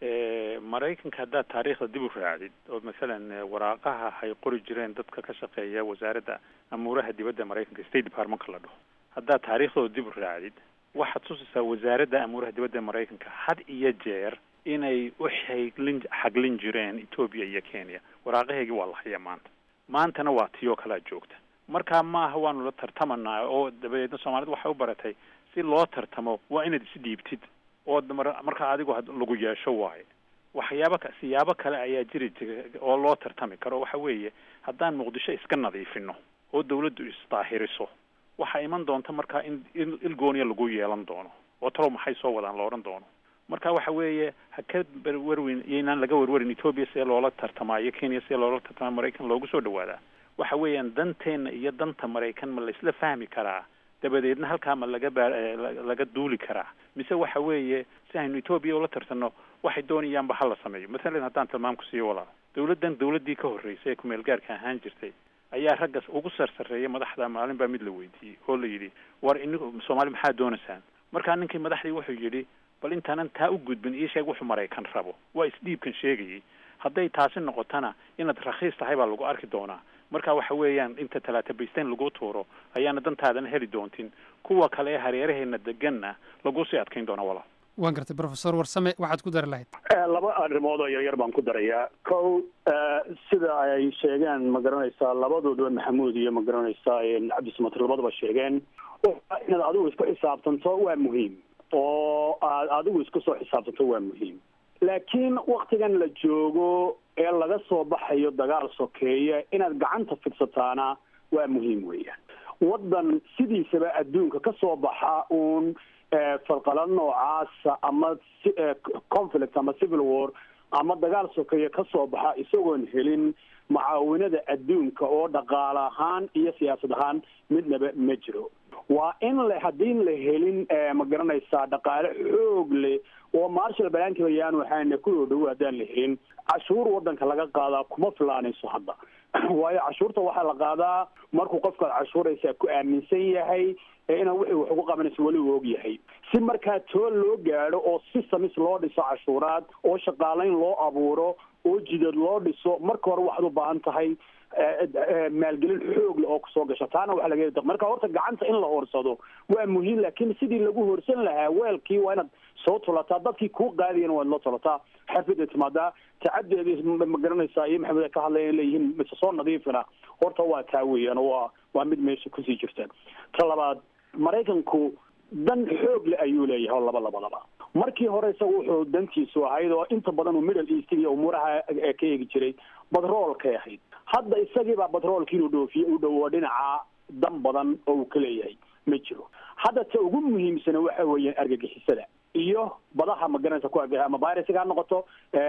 maraykanka haddaad taariikhda dib u raacdid oo masalan waraaqaha hay qori jireen dadka ka shaqeeya wasaaradda amuuraha dibadda maraykanka state departmentka la dhaho haddaad taariikhdooda dib u raacdid waxaad tusaysaa wasaaradda amuuraha dibadda maraykanka had iyo jeer inay u xaglin xaglin jireen etoobiya iyo kenya waraaqaheygii waa la haya maanta maantana waa tiyoo kalea joogta markaa maaha waanu la tartamanaa oo dabadeedna soomaalida waxay u baratay si loo tartamo waa inaad is dhiibtid oo markaa adigu lagu yeesho waayo waxyaaba siyaabo kale ayaa jiri jira oo loo tartami karo waxa weeye haddaan muqdisho iska nadiifino oo dawladdu isdaahiriso waxaa iman doonta markaa in ilgooniya lagu yeelan doono oo talow maxay soo wadaan la odhan doono marka waxa weeye ha ka werwerin iyoynaan laga werwerin etoobiya see loola tartamaa iyo kenya see loola tartamaa maraykan loogu soo dhawaadaa waxa weeyaan danteenna iyo danta maraykan ma laisla fahmi karaa dabadeedna halkaa ma laga baa laga duuli karaa mise waxa weeye si aynu etoobiya ula tartanno waxay doonayaanba hala sameeyo masalan haddaan tilmaam ku siiyo walaal dawladdan dawladdii ka horreysay ee kumeel gaarka ahaan jirtay ayaa raggas ugu sarsareeya madaxda maalin baa mid la weydiiyey oo la yidhi war ini soomaali maxaa doonaysaan markaa ninkii madaxdii wuxuu yidhi bal intaanan taa u gudbin ii sheeg wuxuu maraykan rabo waa isdhiibkan sheegayay hadday taasi noqotana inaad rakhiis tahay baa lagu arki doonaa marka waxa weeyaan inta talaata baysteyn lagu tuuro ayaana dantaadana heli doontin kuwa kale ee hareeraheena deganna lagu sii adkayn doona walaal waan gartay professor warsame waxaad ku dari lahayd laba arrimood oo yaryar baan ku darayaa kow sida ay sheegeen ma garanaysaa labadooduba maxamuud iyo ma garanaysaa cabdisamatir labadaba sheegeen inaad adigu isku xisaabtanto waa muhiim oo aad adigu isku soo xisaabtanto waa muhiim laakiin waktigan la joogo ee laga soo baxayo dagaal sokeeye inaad gacanta fidsataana waa muhiim weeyaan waddan sidiisaba adduunka ka soo baxa uun falqala noocaasa ama conflict ama civil war ama dagaal sokeeye ka soo baxa isagoon helin mucaawinada adduunka oo dhaqaale ahaan iyo siyaasad ahaan midnaba ma jiro waa in la haddiin la helin ma garanaysaa dhaqaale xoog leh oo marshal balankiba yaanu waxaana ku dhow dhow haddaan la helin cashuur wadanka laga qaadaa kuma filaanayso hadda waayo cashuurta waxaa la qaadaa markuu qofkaad cashuuraysaa ku aaminsan yahay inaan wixii wax ugu qabanayso weli u og yahay si markaa tool loo gaadho oo systems loo dhiso cashuuraad oo shaqaalayn loo abuuro oo jidad loo dhiso marka hore waxaad u baahan tahay maalgelin xoog leh oo kusoo gasha taana waxa laga heli marka horta gacanta in la hoorsado waa muhiim laakiin sidii lagu hoorsan lahaa weelkii waa inaad soo tulataa dadkii kuu qaadiyana waad la tulataa xafida timaadaa tacadeedi ma garanaysaa iyo maxamed ka hadlaya leeyihiin mise soo nadiifina horta waa taa weeyaan oo waa waa mid meesha kusii jirta ta labaad maraykanku dan xoog le ayuu leeyahay oo laba labadaba markii hore isaga wuxuu dantiisu ahayd oo inta badan uu middle east iyo umuuraha ka eegi jiray batroolkay ahayd hadda isagiibaa batroolkii inuu dhoofiye u dhowo dhinaca dan badan oo uu ka leeyahay ma jiro hadda ta ugu muhiimsana waxa weeyaan argagixisada iyo badaha ma garanaysa ku argay ama virusiga ha noqoto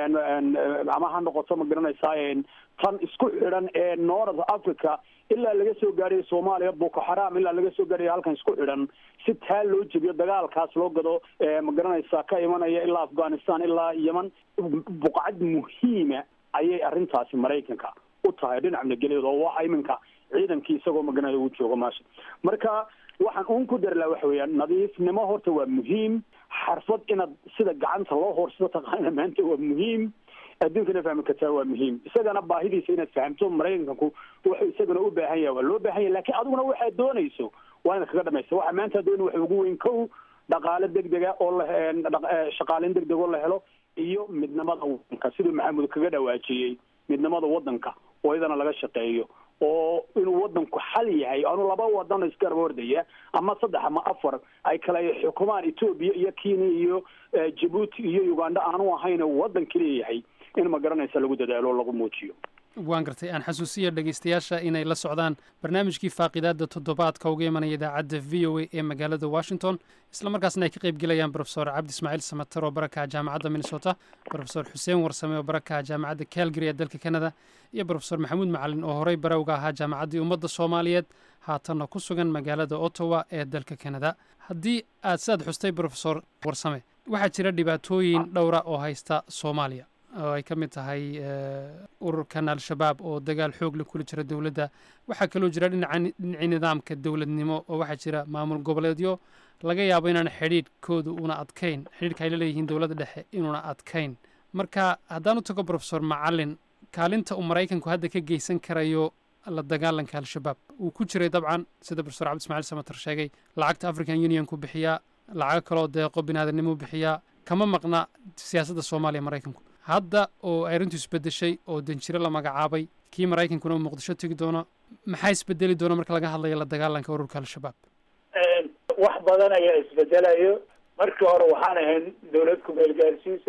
ama ha noqoto ma garanaysaa tan isku xidhan ee north africa ilaa laga soo gaadhayo soomaaliya boko xaram ilaa laga soo gaadhayo halkan isku xidhan si taa loo jebiyo dagaalkaas loo gado ma garanaysaa ka imanaya ilaa afghanistan ilaa yeman buqcad muhiima ayay arrintaasi maraykanka u tahay dhinac nagelyada oo waxa iminka ciidankii isagoo maganaya uu joogo meesha marka waxaan uun ku dari laha waxa weeyaan nadiifnimo horta waa muhiim xarfad inaad sida gacanta loo hoorsado taqaana maanta waa muhiim adduunkana fahmi kartaa waa muhiim isagana baahidiisa inaad fahamto maraykanku wuxuu isagana u baahan yahay waa loo baahan yahay lakiin adiguna waxaad doonayso waa inaad kaga dhamaysa waxa maanta dooni waxa ugu weyn kow dhaqaale degdega oo la shaqaaleyn degdeg oo la helo iyo midnimada wadanka siduu maxamed kaga dhawaajiyey midnimada wadanka oo iyadana laga shaqeeyo oo inuu wadanku xal yahay anu laba wadan isgarab ordaya ama saddex ama afar ay kala xukumaan etoobiya iyo kenya iyo jabuuti iyo uganda aanu ahayn wadan keliya yahay in ma garanaysa lagu dadaalo o lagu muujiyo waan gartay aan xasuusiya dhegaystayaasha inay la socdaan barnaamijkii faaqidaada toddobaadka uga imanaya idaacadda v o a ee magaalada washington isla markaasna ay ka qayb gelayaan brofesor cabdi ismaaciil samater oo barakaha jaamacadda minnesota brofesor xuseen warsame oo barakaha jaamacadda calgary ee dalka canada iyo brofesor maxamuud macalin oo horey barowga ahaa jaamacaddii ummadda soomaaliyeed haatanna ku sugan magaalada ottawa ee dalka canada haddii aad sidaad xustay brofesor warsame waxaa jira dhibaatooyin dhowra oo haysta soomaaliya oo ay ka mid tahay ururkan al-shabaab oo dagaal xoog la kula jira dowladda waxaa kaloo jira dhinaca dhinacii nidaamka dowladnimo oo waxaa jira maamul goboleedyo laga yaabo inaan xidhiidhkooda una adkayn xidhiidhka ay la leeyihiin dowladda dhexe inuuna adkayn marka haddaan u tago brofesor macalin kaalinta uu maraykanku hadda ka geysan karayo la dagaalanka al-shabaab wuu ku jiray dabcan sida brofesor cabdi ismaciil samater sheegay lacagta african union ku bixiyaa lacago kaloo deeqo biniaadanimo bixiyaa kama maqna siyaasadda soomaaliya maraykanku hadda oo ay arrintu isbedeshay oo danjiro la magacaabay kii maraykankuna uu muqdisho tegi doono maxaa isbedeli doona marka laga hadlayo la dagaalanka ururka al-shabaab wax badan ayaa isbedelayo markii hore waxaan ahayn dawlad ku-meel gaarsiisa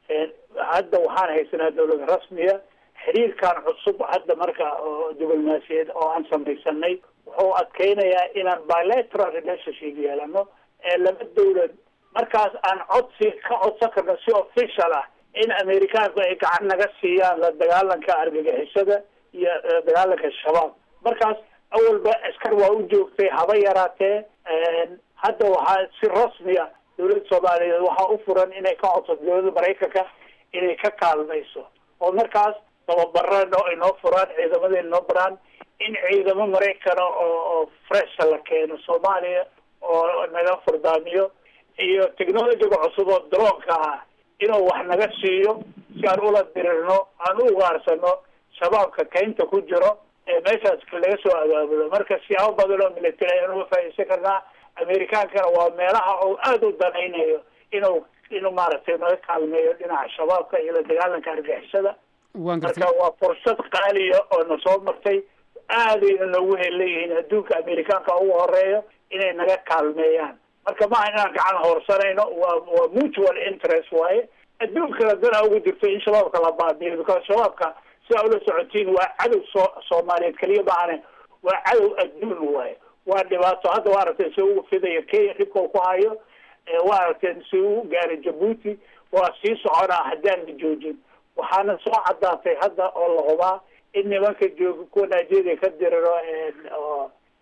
hadda waxaan haysanaa dawlad rasmiya xiriirkan cusub hadda marka oo diblomaasiyeed oo aan samaysanay wuxuu adkeynayaa inaan bilateral relationship yeelano ee laba dawlad markaas aan codsi ka codsan karno si official ah in amerikaanku ay gacan naga siiyaan la dagaalanka argagixisada iyo la dagaalanka shabaab markaas awalba askar waa u joogtay haba yaraatee hadda waxaa si rasmiya dawladda soomaaliyeed waxaa u furan inay ka codsato dawladda maraykanka inay ka kaalmayso oo markaas tababarano inoo furaan ciidamada inoo baraan in ciidamo maraykana oo oo fresha la keeno soomaaliya oo naga furdaamiyo iyo technologiga cusub oo droonka ah inuu wax naga siiyo si aan ula dirirno aan u ugaarsano shabaabka kaynta ku jiro ee meeshaas laga soo abaabulo marka siyaabo badan oo military ayaan uga faaidaysan karnaa amerikaankana waa meelaha oo aada u danaynayo inuu inuu maaragtay naga kaalmeeyo dhinaca shabaabka iyo la dagaalanka argixisada marka waa fursad qaaliya oo na soo martay aadayna noogu heleeyihiin adduunka amerikaanka ugu horeeyo inay naga kaalmeeyaan marka maaha inaan gacan hoorsanayno waa waa mutual interest waaye adduunkana dana ugu jirto in shabaabka la baabiyo because shabaabka sidaa ula socotiin waa cadow soo soomaaliyeed keliya maahane waa cadow adduun waaye waa dhibaato hadda waa aragteen si ugu fidaya kenya dhibka ku hayo waa aragteen si uu gaaray jabuuti waa sii soconaa haddaan la joojin waxaana soo caddaatay hadda oo la hubaa in nimanka jooga kuwa nigeria ka diriro oo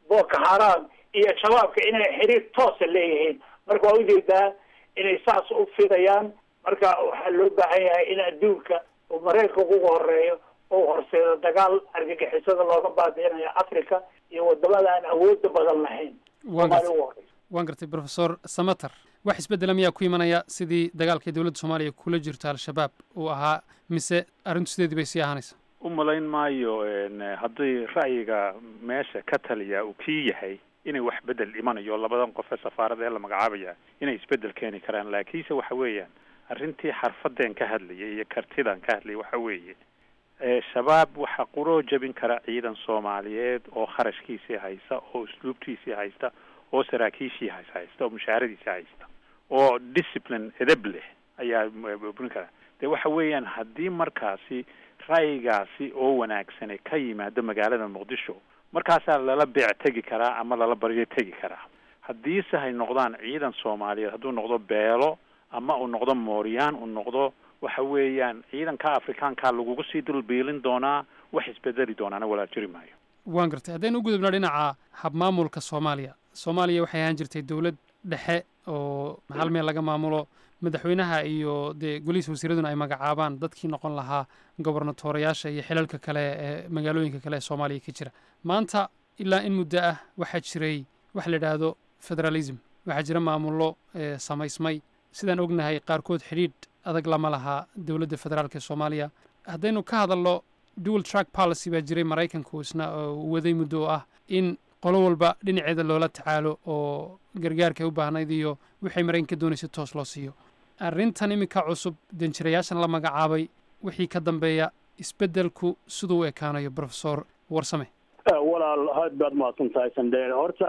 boko haram iyo shabaabka inay xiriir toosa leeyihiin marka waa ujeedaa inay saas u fidayaan marka waxaa loo baahan yahay in adduunka uu maraykanka ugu horeeyo oo horseedo dagaal argagixisada looga baabi'inayo africa iyo wadamada aan awooda badan lahayn waan Soomaali gartay ugu horeysa waan gartay professor samater wax isbeddela miyaa ku imanaya sidii dagaalkii dowladda soomaaliya kula jirto al-shabaab uu ahaa mise arrintu sideedii bay sii ahaanaysa u malayn maayo n haddii ra'yiga meesha ka taliya uu kii yahay inay wax bedel imanayo labadan qof ee safaarada ee la magacaabaya inay isbedel keeni karaan laakiinse waxa weeyaan arrintii xarfadeen ka hadlayay iyo kartidan ka hadlayay waxa weeye ee shabaab waxaa quroo jebin kara ciidan soomaaliyeed oo kharashkiisii haysta oo usluubtiisii haysta oo saraakiishii has haysta oo mushaharadiisii haysta oo discipline edeb leh ayaa burin kara de waxa weeyaan haddii markaasi ra'yigaasi oo wanaagsane ka yimaado magaalada muqdisho markaasaa lala beec tegi karaa ama lala baryo tegi karaa haddiise hay noqdaan ciidan soomaaliyeed hadduu noqdo beelo ama uu noqdo mooryaan uu noqdo waxa weeyaan ciidanka afrikaanka lagugu sii dulbiilin doonaa wax isbedeli doonaana walaa jiri maayo waan gartay haddaynu u gudubno dhinaca habmaamulka soomaaliya soomaaliya waxay ahaan jirtay dowlad dhexe oo hal meel laga maamulo madaxweynaha iyo dee golihiisa wasiiraduna ay magacaabaan dadkii noqon lahaa gobernatorayaasha iyo xilalka kale ee magaalooyinka kale ee soomaaliya ka jira maanta ilaa in muddo ah waxaa jiray wax la idhaahdo federalism waxaa jira maamullo ee samaysmay sidaan ognahay qaarkood xidhiidh adag lama lahaa dowladda federaalk ee soomaaliya haddaynu ka hadalno dual track policy baa jiray maraykanku isna oo waday muddo oo ah in qolo walba dhinaceeda loola tacaalo oo gargaarka ay u baahnayd iyo waxay maraykanka doonaysa toos loo siiyo arrintan iminka cusub danjirayaashan la magacaabay wixii ka dambeeya isbeddelku siduu u ekaanayo professor warsame walaal aad baad mahadsan tahay sandeen horta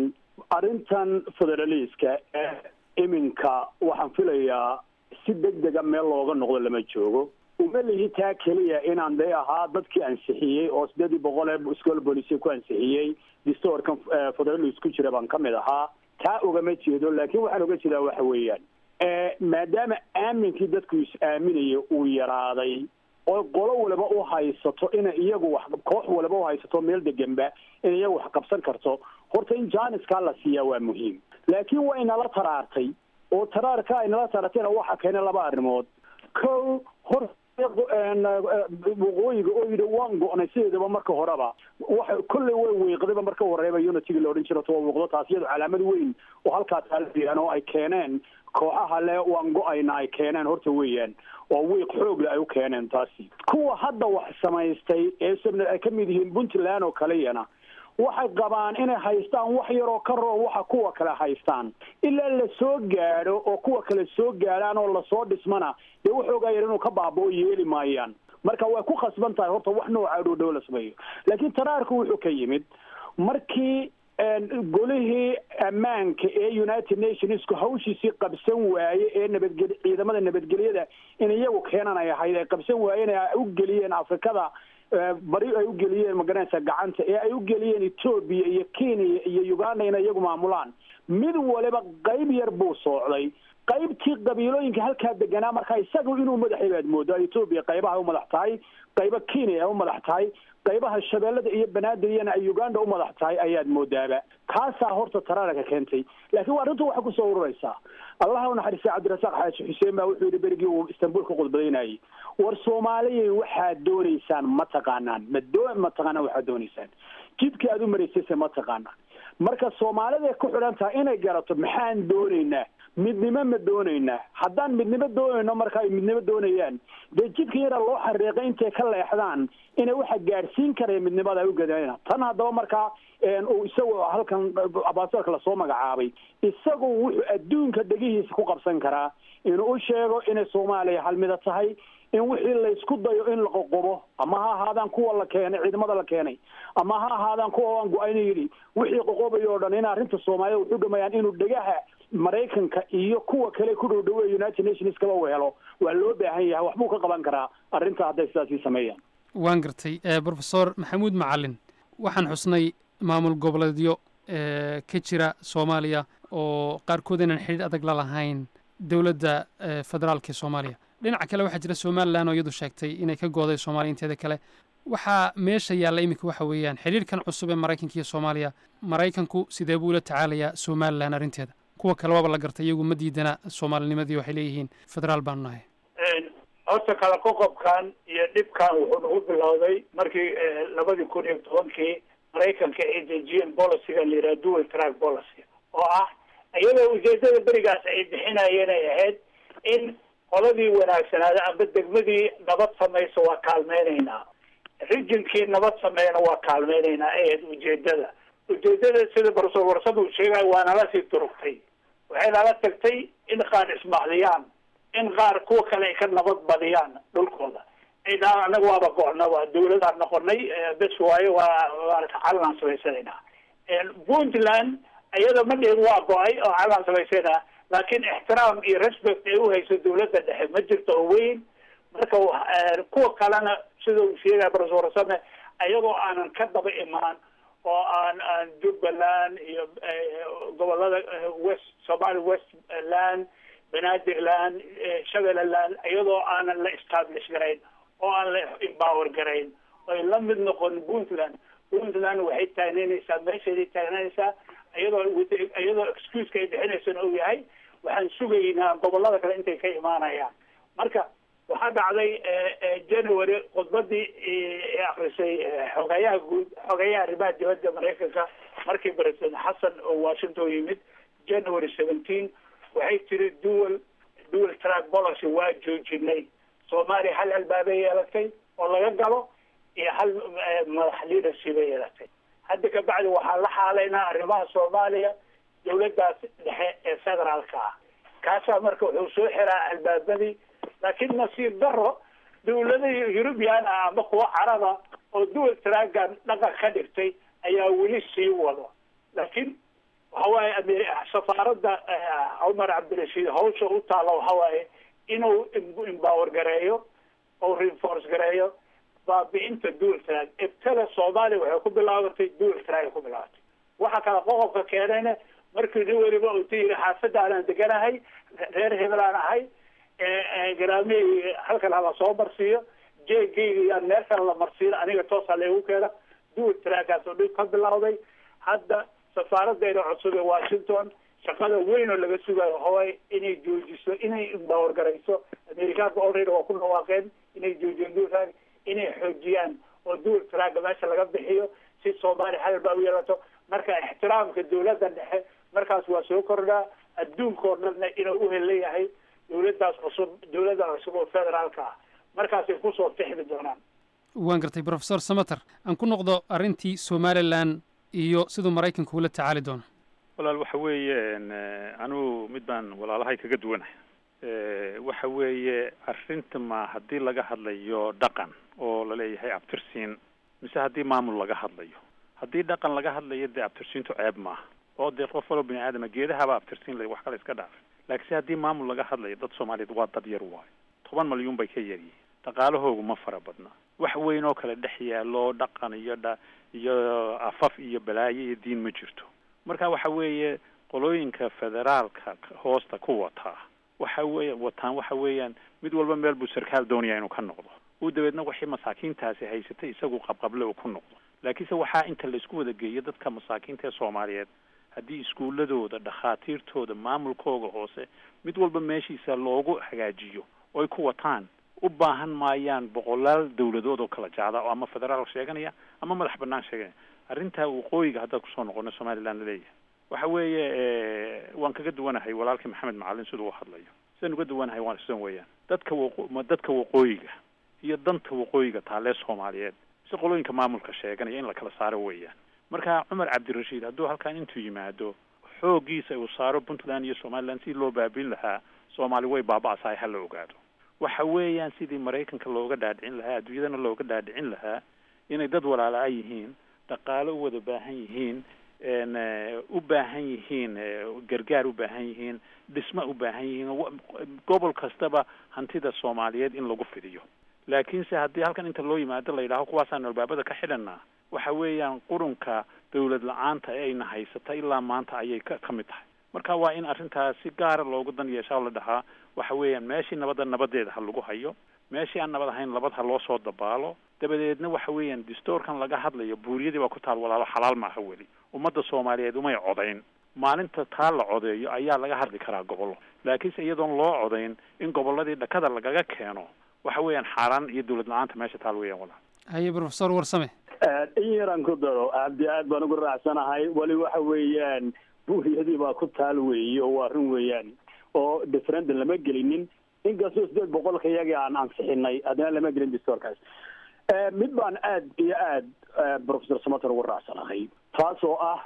arrintan federaliiska ee iminka waxaan filayaa si deg dega meel looga noqdo lama joogo uma lihi taa keliya inaan dee ahaa dadkii ansixiyey oo sideedii boqol ee school policy ku ansixiyey distoorkan federalis ku jira baan ka mid ahaa taa ogama jeedo laakiin waxaan oga jeedaa waxa weeyaan maadaama aaminkii dadku is-aaminaya uu yaraaday oo qolo waliba u haysato ina iyagu wax koox waliba u haysato meel deganba in iyagu wax qabsan karto horta in jaaniskaa la siiyaa waa muhiim laakiin waa inala taraartay oo taraarka ay nala taraartayna waxa keenay laba arrimood ko hor waqooyiga oo yidhi waan go-nay sideedaba marka horeba waxa kolley way weeqdayba marka horeeba unitiga la odhan jiro to muuqdo taas iyado calaamad weyn oo halkaa taalayaan oo ay keeneen kooxaha le waan go-ayna ay keeneen horta weeyaan oo wiiq xoogle ay u keeneen taasi kuwa hadda wax samaystay ee sabna ay ka mid yihiin puntland oo kaleyana waxay qabaan inay haystaan wax yaroo ka roo waxa kuwa kale haystaan ilaa la soo gaadho oo kuwa kale soo gaadhaan oo lasoo dhismana dee waxoogaa yar inuu ka baabao yeeli maayaan marka way ku khasban tahay horta wax nooca dhow dhow la sameeyo laakiin taraarku wuxuu ka yimid markii golihii ammaanka ee united nationsku hawshiisii qabsan waaye ee nabadgel ciidamada nabadgelyada in iyagu keenan ay ahayd ay qabsan waayeen ay u geliyeen afrikada bari ay u geliyeen magaranaysa gacanta ee ay u geliyeen etoobiya iyo kenya iyo uganda inay iyagu maamulaan mid waliba qayb yar buu soocday qaybtii qabiilooyinka halkaa deganaa marka isaga inuu madaxay baad moodaa etoobiya qaybaha ay u madax tahay qayba kenya ay u madax tahay qaybaha shabeellada iyo banaadiriyana ay uganda u madax tahay ayaad moodaaba taasaa horta taraaraka keentay laakiin waa arrintu waxay kusoo ururaysaa allaha u naxariistay cabdirasaaq xaaji xuseen baa wuxuu yidhi berigii uu istanbul ka khudbadaynayay war soomaaliyay waxaad doonaysaan ma taqaanaan ma doo ma taqaanaan waxaad doonaysaan jidka aad u maraysayse ma taqaanaan marka soomaalida ku xidhan tahay inay garato maxaan doonaynaa midnimo ma doonaynaa haddaan midnimo doonayno marka ay midnimo doonayaan dee jidka yaraa loo xariiqay intay ka leexdaan inay waxa gaadhsiin karaya midnimada ay u gadayna tan haddaba markaa uu isagoo halkan abaasalka lasoo magacaabay isagu wuxuu adduunka dhegihiisa ku qabsan karaa inuu u sheego inay soomaaliya halmida tahay in wixii laysku dayo in la qoqobo ama ha ahaadaan kuwa la keenay ciidamada la keenay ama ha ahaadaan kuwa aan go-ayna yidhi wixii qoqobayo o dhan in arrinta soomaalida wuxuu dhamayaan inuu dhegaha maraykanka iyo kuwa kale ku dhow dhaweey united nations kaba u helo waa loo baahan yahay waxbuu ka qaban karaa arrinta hadday sidaasii sameeyaan waan gartay professor maxamuud macalin waxaan xusnay maamul goboleedyo ka jira soomaaliya oo qaarkood inaan xidhiidh adag la lahayn dowladda federaalka ee soomaaliya dhinaca kale waxaa jira somalilan oo iyadu sheegtay inay ka gooday soomaaliya inteeda kale waxaa meesha yaalla iminka waxa weeyaan xidhiirkan cusub ee maraykanka iyo soomaaliya maraykanku sidee buu ula tacaalayaa somalilan arrinteeda kuwa kale waaba la gartay iyagu ma diidana soomaalinimadii waxay leeyihiin federaal baanu nahay horta kala qoqobkan iyo dhibkan wuxuu nagu bilowday markii labadii kun iyo tobankii maraykanka ay dejiyeen policyga la yidhaha dual track policy oo ah iyadoo ujeedada berigaas ay bixinayeen ay ahayd in qoladii wanaagsanaada amba degmadii nabad samaysa waa kaalmeynaynaa rijinkii nabad sameeyana waa kaalmeynaynaa ay ahayd ujeedada ujeedada sida barsoor warsada uu sheegayo waa nala sii durugtay waxay nala tagtay in qaar ismacdiyaan in qaar kuwa kale ay ka nabad badiyaan dhulkooda ay dhahaan anaga waaba go-naba dawladaan noqonay bes waayo waa maarata calanaan samaysanaynaa puntland iyada ma dhihin waa go-ay oo calanaan samaysanaa laakiin ixtiraam iyo respect ay uhayso dawladda dhexe ma jirto oo weyn marka kuwa kalena sida uu sheegaya barsoor warsame ayagoo aanan ka daba imaan oo aan aan jubbaland iyo gobolada west somali westland banaadirland shabeelaland iyadoo aanan la establish garayn oo aan la empower garayn oy la mid noqon puntland puntland waxay taagneynaysaa meesheeday taagneynaysaa iyadoo iyadoo excuseka ay bixinaysana uu yahay waxaan sugaynaa gobolada kale intay ka imaanayaan marka waxaa dhacday january khudbadii akrisay xogeyaha guud xogeyaha arrimaha dibadda maraykanka markii president xasan oo washington yimid january seventeen waxay tiri dual dual track policy waa joojinay soomaaliya hal albaabay yeelatay oo laga galo iyo hal madax leadership ay yeelatay hadda kabacdi waxaan la xaalaynaa arrimaha soomaaliya dawladdaas dhexe ee federaalka ah kaasaa marka wuxuu soo xiraa albaabadii laakiin nasiib daro dawladihii eurubian ah ama kuwa caraba oo dual trackan dhaqan ka dhigtay ayaa weli sii wado laakiin waxawaaye ame safaaradda cumar cabdirashiid hawsha u taalla waxawaaye inuu empower gareeyo oo reinforce gareeyo baabi'inta dual track ibtala soomaaliya waxay ku bilaabatay dual track ay ku bilaabatay waxa kale qoqobka keenayna markii nin weliba uu tiyiri xaafadaanan deganahay reer hebelaan ahay garaamihii halkan hala soo marsiiyo jeegayga yaan meel kale la marsiin aniga toosa laygu keena dual trackkaas oo dhib ka bilowday hadda safaaraddeena cusub ee washington shaqada weyn oo laga sugayo haway inay joojiso inay empower garayso amerikaanka already waa ku dhawaaqeen inay joojiyeen dual track inay xoojiyaan oo dual tracka meesha laga bixiyo si soomaaliya hadalba u yeelato marka ixtiraamka dawladda dhexe markaas waa soo kordhaa adduunka oo dhanna inuu uhelan yahay dawladdaas cusub dawladda cusub oo federaalka ah markaasay kusoo fixmi doonaan waan gartay professor samater aan ku noqdo arrintii somalilan iyo siduu maraykanku ula tacaali doono walaal waxa weeye anugu mid baan walaalahay kaga duwanahay waxa weeye arrinta ma haddii laga hadlayo dhaqan oo laleeyahay abtirsiin mise haddii maamul laga hadlayo haddii dhaqan laga hadlayo dee abtirsiintu ceeb maaha oo dee qof waloo bini aadama geedahaba abtirsiin la wax kale iska dhaafay laakiinse haddii maamul laga hadlayo dad soomaaliyeed waa dad yar waayo toban malyuun bay ka yaryihiin dhaqaalahoogu ma fara badna wax weyn oo kale dhex yaallo dhaqan iyo dha iyo afaf iyo balaayo iyo diin ma jirto marka waxa weeye qolooyinka federaalka hoosta ku wataa waxa weeye wataan waxa weeyaan mid walba meel buu sarkaal doonaya inuu ka noqdo uu dabeedna wixii masaakiintaasi haysatay isagu qabqable uu ku noqdo laakiinse waxaa inta laysku wada geeyo dadka masaakiinta ee soomaaliyeed haddii iskuuladooda dhakhaatiirtooda maamulkooga hoose mid walba meeshiisa loogu hagaajiyo oy ku wataan u baahan maayaan boqolaal dawladood oo kala jecda oo ama federaal sheeganaya ama madax banaan sheeganaya arrintaa waqooyiga haddaad kusoo noqono somaliland laleeyahay waxa weeye waan kaga duwanahay walaalkii maxamed macalin siduu u hadlayo sidaan uga duwanahay waan sidan weeyaan dadka waqo dadka waqooyiga iyo danta waqooyiga taalee soomaaliyeed si qolooyinka maamulka sheeganaya in la kala saaro weeyaan marka cumar cabdirashiid hadduu halkan intuu yimaado xooggiisa uu saaro puntland iyo somaliland si loo baabin lahaa soomaali way baaba-asahay ha la ogaado waxa weeyaan sidii maraykanka looga dhaadhicin lahaa adduunyadana looga dhaadhicin lahaa inay dad walaala a yihiin dhaqaalo u wada baahan yihiin u baahan yihiin gargaar u baahan yihiin dhisma u baahan yihiin gobol kastaba hantida soomaaliyeed in lagu fidiyo laakiinse haddii halkan inta loo yimaado la yidhaaho kuwaasaan albaabada ka xidhanaa waxa weeyaan qurunka dawlad la-aanta ee ayna haysata ilaa maanta ayay ka ka mid tahay marka waa in arrintaas si gaara loogu dan yeeshaa oo la dhahaa waxa weeyaan meeshii nabadda nabadeeda ha lagu hayo meeshii aan nabad ahayn nabad ha loo soo dabaalo dabadeedna waxa weeyaan distoorkan laga hadlayo buuriyadii baa ku taal walaalo xalaal maaha weli ummadda soomaaliyeed umay codayn maalinta taa la codeeyo ayaa laga hadli karaa gobollo laakiinse iyadoon loo codayn in gobolladii dhakada lagaga keeno waxa weeyaan xaaraan iyo dawlad la-aanta meesha taal weeyaan walaal haye professor warsame in yaraan ku daro aadi aad baan ugu raacsanahay weli waxa weeyaan buuriyadii baa ku taal weeye oo waa run weeyaan oo referendum lama gelinin inkastoo sideed boqolka iyagii aan ansixinay haddana lama gelin distoorkaas mid baan aad iyo aad professor samater ugu raacsanahay taas oo ah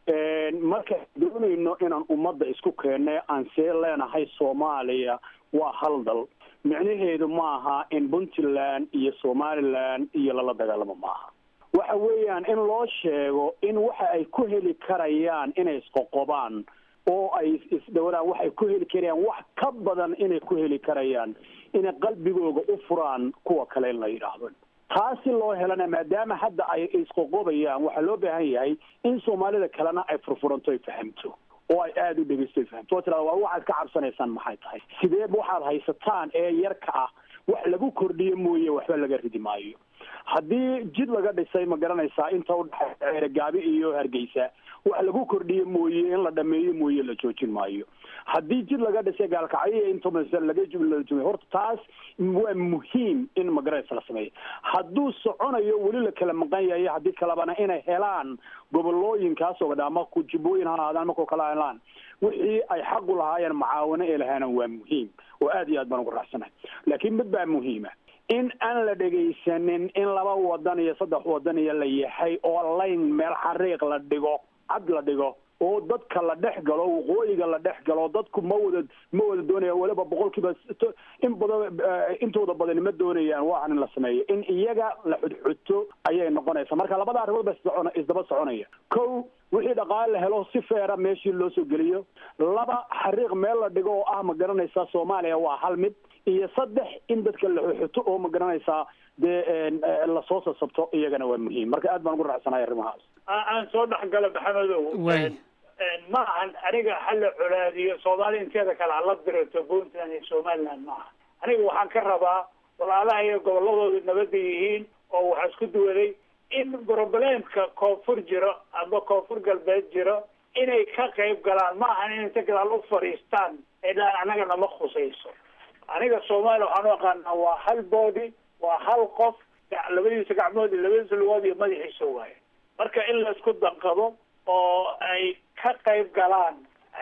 markaan doonayno inaan ummadda isku keenne aan see leenahay soomaaliya waa hal dal micnaheedu maaha in puntland iyo somaliland iyo lala dagaalamo maaha waxa weeyaan in loo sheego in waxa ay ku heli karayaan inay isqoqobaan oo ay isdhowraan waxay ku heli karayaan wax ka badan inay ku heli karayaan inay qalbigooga u furaan kuwa kale in la yidhaahdo taasi loo helana maadaama hadda ay isqoqobayaan waxaa loo baahan yahay in soomaalida kalena ay furfuranto ay fahamto oo ay aada u dhegeysto ay fahamto oo tirada waa waxaad ka cabsanaysaan maxay tahay sideeba waxaad haysataan ee yarka ah wax lagu kordhiyo mooye waxba laga ridi maayo haddii jid laga dhisay ma garanaysaa inta udhexaysa ceerogaabi iyo hargeysa wax lagu kordhiyo mooye in la dhameeyo mooye la joojin maayo haddii jid laga dhisay gaalkacyo inta laga jumla horta taas waa muhiim in magaranaysa la sameeyo hadduu soconayo weli la kala maqan yahay haddii kalebana inay helaan gobolooyinkaas oo dha ama kujibooyin ha ahaadaan markoo kala helaan wixii ay xaqu lahaayeen macaawino ee lahaana waa muhiim oo aad iyo aad baan ugu raacsanahay laakiin mid baa muhiima in aan la dhegaysanin in laba wadan iyo saddex wadan iyo la yahay oo layn meel xariiq la dhigo cad la dhigo oo dadka la dhex galo waqooyiga la dhex galo dadku ma wada ma wada doonaya weliba boqolkiiba in badan intooda badani ma doonayaan waxan in la sameeyo in iyaga la xudxuto ayay noqonaysa marka labada arrimood ba socon isdaba soconaya kow wixii dhaqaale la helo si feera meeshii loo soo geliyo laba xariiq meel la dhigo oo ah ma garanaysaa soomaaliya waa hal mid iyo saddex in dadka la xuxuto oo ma garanaysaa dee lasoo sasabto iyagana waa muhiim marka aad baan ugu raacsanahay arrimahaas aan soo dhexgalo maxamedow ma ahan aniga hala colaadiyo soomaali inteeda kale hala dirato puntland iyo somaliland ma aha aniga waxaan ka rabaa walaalaha iyo goboladooda nabada yihiin oo waxaa isku duwaday in problemka koonfur jiro ama koonfur galbeed jiro inay ka qayb galaan ma ahan in inta gadaal u fadhiistaan ee dhaan anaga nama khusayso aniga soomaaliya waxaan u aqaanaa waa hal body waa hal qof labadiisa gacmood iyo labadiisa lugood iyo madaxiisa waaye marka in la isku danqado oo ay ka qayb galaan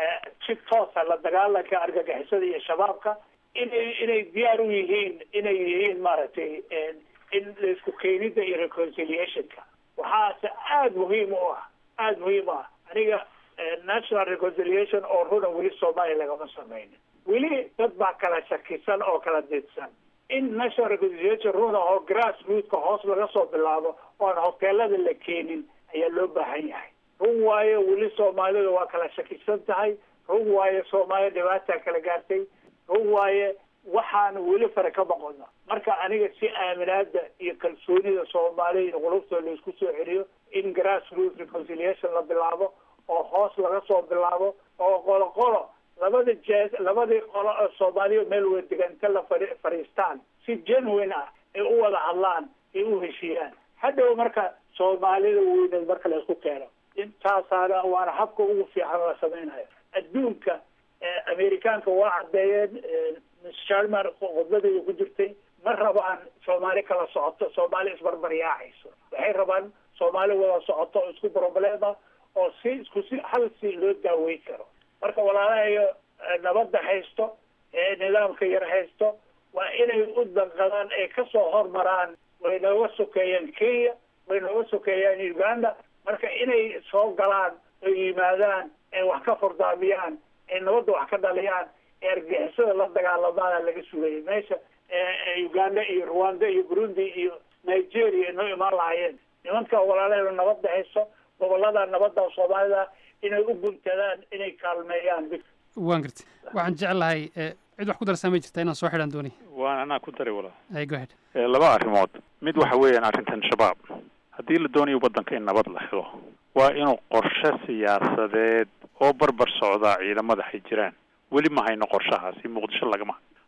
si toosa la dagaalanka argagixisada iyo shabaabka inay inay diyaar u yihiin inay yihiin maaragtay in laisku keenida iyo reconciliationka waxaase aada muhiim u ah aada muhiim u ah aniga national reconciliation oo runa weli soomaaliya lagama sameynin weli dad baa kala shakisan oo kala didsan in national reconciliation runa oo grass rootka hoos laga soo bilaabo oon hoteelada la keenin ayaa loo baahan yahay run waayo weli soomaalida waa kala shakisan tahay run waayo soomaaliya dhibaataa kala gaartay run waaye waxaan weli fare ka boqona marka aniga si aaminaada iyo kalsoonida soomaaliya iyo qulubtooda laisku soo celiyo in grass root reconciliation la bilaabo oo hoos laga soo bilaabo oo qolo qolo labada jees labadii qolo oo soomaaliya meel wada deganta la fai fadhiistaan si genuine ah ay u wada hadlaan ay u heshiiyaan hadhow marka soomaalida weyneed marka la isku keeno intaasaana waana habka ugu fiican la samaynayo adduunka amerikaanka waa caddeeyeen sharman khudbadeeda ku jirtay ma rabaan soomaali kala socoto soomaali isbarbaryaacayso waxay rabaan soomaali wada socoto oo isku problema oo si isku si hal si loo daaweyn karo marka walaalahayo nabadda haysto ee nidaamka yar haysto waa inay u danqadaan ay kasoo hormaraan way nooga sokeeyaan kenya way nooga sokeeyaan uganda marka inay soo galaan oo yimaadaan ay wax ka fordaamiyaan ay nabadda wax ka dhaliyaan ee argixisada la dagaalamaana laga sugayay meesha uganda iyo rwanda iyo burundi iyo nigeria inoo imaan lahaayeen nimanka walaalaheeda nabadda hayso gobolada nabadda soomaalida inay u guntadaan inay kaalmeeyaan waan garta waxaan jeclahay cid wax ku darsaamay jirta inaan soo xidhaan doonay waan anaa ku daray walaal ay go ahead laba arrimood mid waxa weeyaan arrintan shabaab haddii la doonayo waddanka in nabad la helo waa inuu qorshe siyaasadeed oo barbar socdaa ciidamada hay jiraan weli ma hayno qorshahaasi muqdisho lagama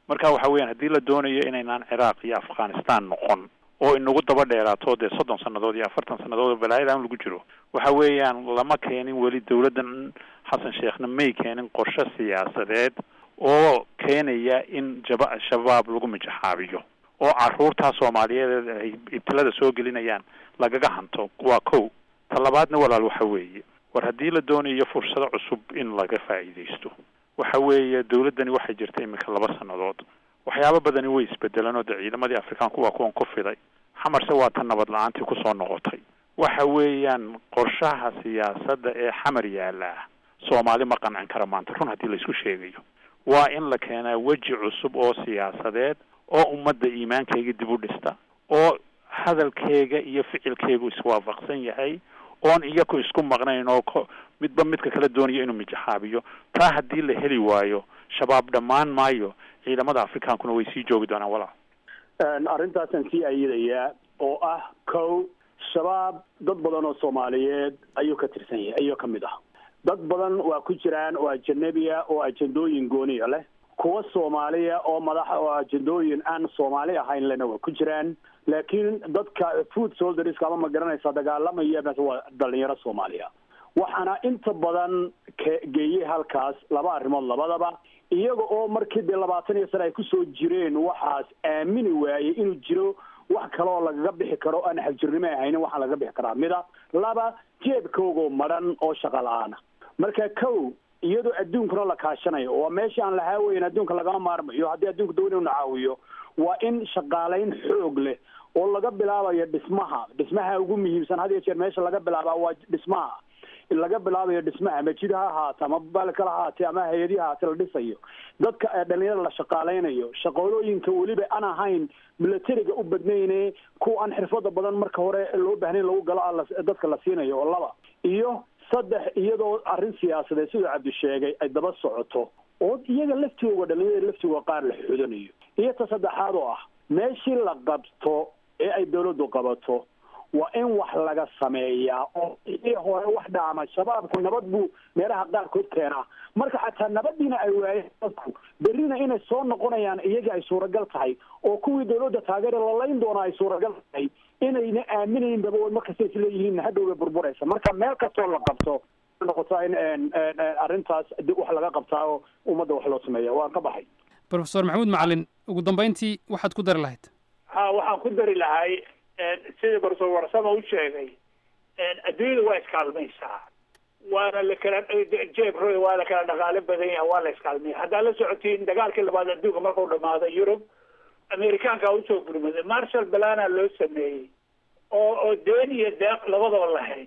marka waxa weeyaan haddii la doonayo inaynaan ciraaq iyo afghanistan noqon oo inagu daba dheeraato dee soddon sannadood iyo afartan sannadood oo balaayadan lagu jiro waxa weeyaan lama keenin weli dawladdan xasan sheekhna may keenin qorshe siyaasadeed oo keenaya in jaba shabaab lagu mijaxaabiyo oo caruurtaa soomaaliyeed ay ibtilada soo gelinayaan lagaga hanto waa kow ta labaadna walaal waxa weeye war haddii la doonayo fursado cusub in laga faa'iidaysto waxa weeye dawladdani waxay jirta iminka laba sannadood waxyaabo badani way isbedeleen oo dee ciidamadii afrikaanku waa kuwan ku fiday xamarse waa tan nabad la-aantii kusoo noqotay waxa weeyaan qorshaha siyaasadda ee xamar yaallaa soomaali ma qancin kara maanta run haddii laisku sheegayo waa in la keenaa weji cusub oo siyaasadeed oo ummadda iimaankayga dib u dhista oo hadalkeega iyo ficilkeegu iswaafaqsan yahay oon iyaku isku maqnayn oo ko midba midka kala doonayo inuu mijaxaabiyo taa haddii la heli waayo shabaab dhammaan maayo ciidamada afrikaankuna way sii joogi doonaan walaal arrintaasaan sii ayidayaa oo ah kow shabaab dad badan oo soomaaliyeed ayuu ka tirsan yahay ayuu ka mid ah dad badan waa ku jiraan oo ajanabiya oo ajendooyin gooniya leh kuwa soomaaliya oo madaxa oo ajendooyin aan soomaali ahayn lena waa ku jiraan laakiin dadka food solderska ama ma garanaysa dagaalamaya waa dhalinyaro soomaaliya waxaana inta badan geeyey halkaas laba arrimood labadaba iyaga oo markii dee labaatan iyo sane ay kusoo jireen waxaas aamini waayey inuu jiro wax kale oo lagaga bixi karo aan xagjirnimo ahaynin waxaa lagaga bixi karaa mida laba jeebkoogoo madhan oo shaqa la-aana marka kow iyadoo adduunkuna la kaashanayo waa meeshii aan lahaa weyn adduunka lagama maarmayo haddii adduunka doon inu caawiyo waa in shaqaalayn xoog leh oo laga bilaabayo dhismaha dhismaha ugu muhiimsan had iyo jeer meesha laga bilaabaa waa dhismaha laga bilaabayo dhismaha majid ha ahaate ama balkala hahaatee ama hay-adii hahaate la dhisayo dadka dhalinyarada la shaqaalaynayo shaqoolooyinka weliba aan ahayn milatariga u badnayne kuwa aan xirfada badan marka hore loo baahnayn lagu galo dadka la siinayo oo laba iyo saddex iyadoo arrin siyaasadeed siduu cabdi sheegay ay daba socoto oo iyaga laftooga dhalinyarada laftooga qaar la xudanayo iyo ta saddexaad oo ah meeshii la qabto ee ay dawladdu qabato waa in wax laga sameeyaa oo ii hore wax dhaama shabaabku nabad buu meelaha qaarkood keenaa marka xataa nabadiina ay waayeen dadku berrina inay soo noqonayaan iyagii ay suuragal tahay oo kuwii dawladda taageera lalayn doona ay suuragal tahay inayna aaminayn daba markasta is leeyihiin hadhowbay burburaysa marka meel kastoo la qabto noqotaa in arrintaas wax laga qabtaa oo ummadda wax loo sameeya waan ka baxay profesor maxamuud macalin ugu dambayntii waxaad ku dari lahayd ha waxaan ku dari lahay sidii barso warsama u sheegay adduunyada waa iskaalmaysaa waana la kala jeeb roy waa la kala dhaqaale badan yaha waa la iskaalmaya haddaad la socotiin dagaalkii labaad adduunka markuu dhamaaday yurub amerikaanka usoo gurmaday marshal balana loo sameeyey oo oo deen iyo deeq labadaba lahayd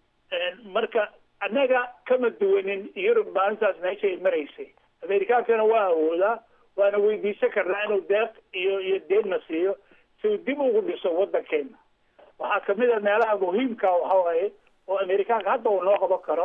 marka annaga kama duwanin yurub maalintaas meeshay maraysay amerikaankana waa awoodaa waana weydiisan karnaa inuu deeq iyo iyo deenna siiyo si uu dib ugu dhiso waddankeena waxaa kamid a meelaha muhiimka waxa waaye oo amerikaanka hadda uu noo qaban karo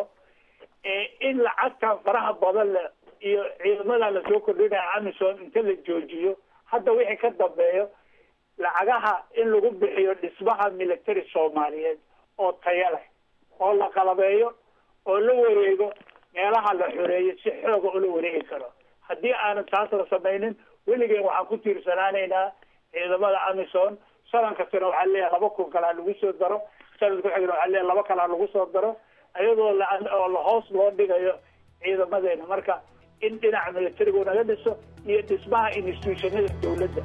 in lacagtan faraha badan le iyo ciidamada lasoo kordhinaya amison inta la joojiyo hadda wixii ka dambeeyo lacagaha in lagu bixiyo dhismaha military soomaaliyeed oo taya leh oo la qalabeeyo oo la wareego meelaha la xoreeyo si xooga ula wareegi karo haddii aanan taas la samaynin weligeen waxaan ku tiirsanaanaynaa ciidamada amison sanan kastana waxaa leeyahay laba kun kalaa lagu soo daro sanad ku xigna waxaa leeyahay laba kalaa lagu soo daro ayadoo la oo lahoos loo dhigayo ciidamadeena marka in dhinaca militarigu naga dhiso iyo dhismaha institutionada dawladda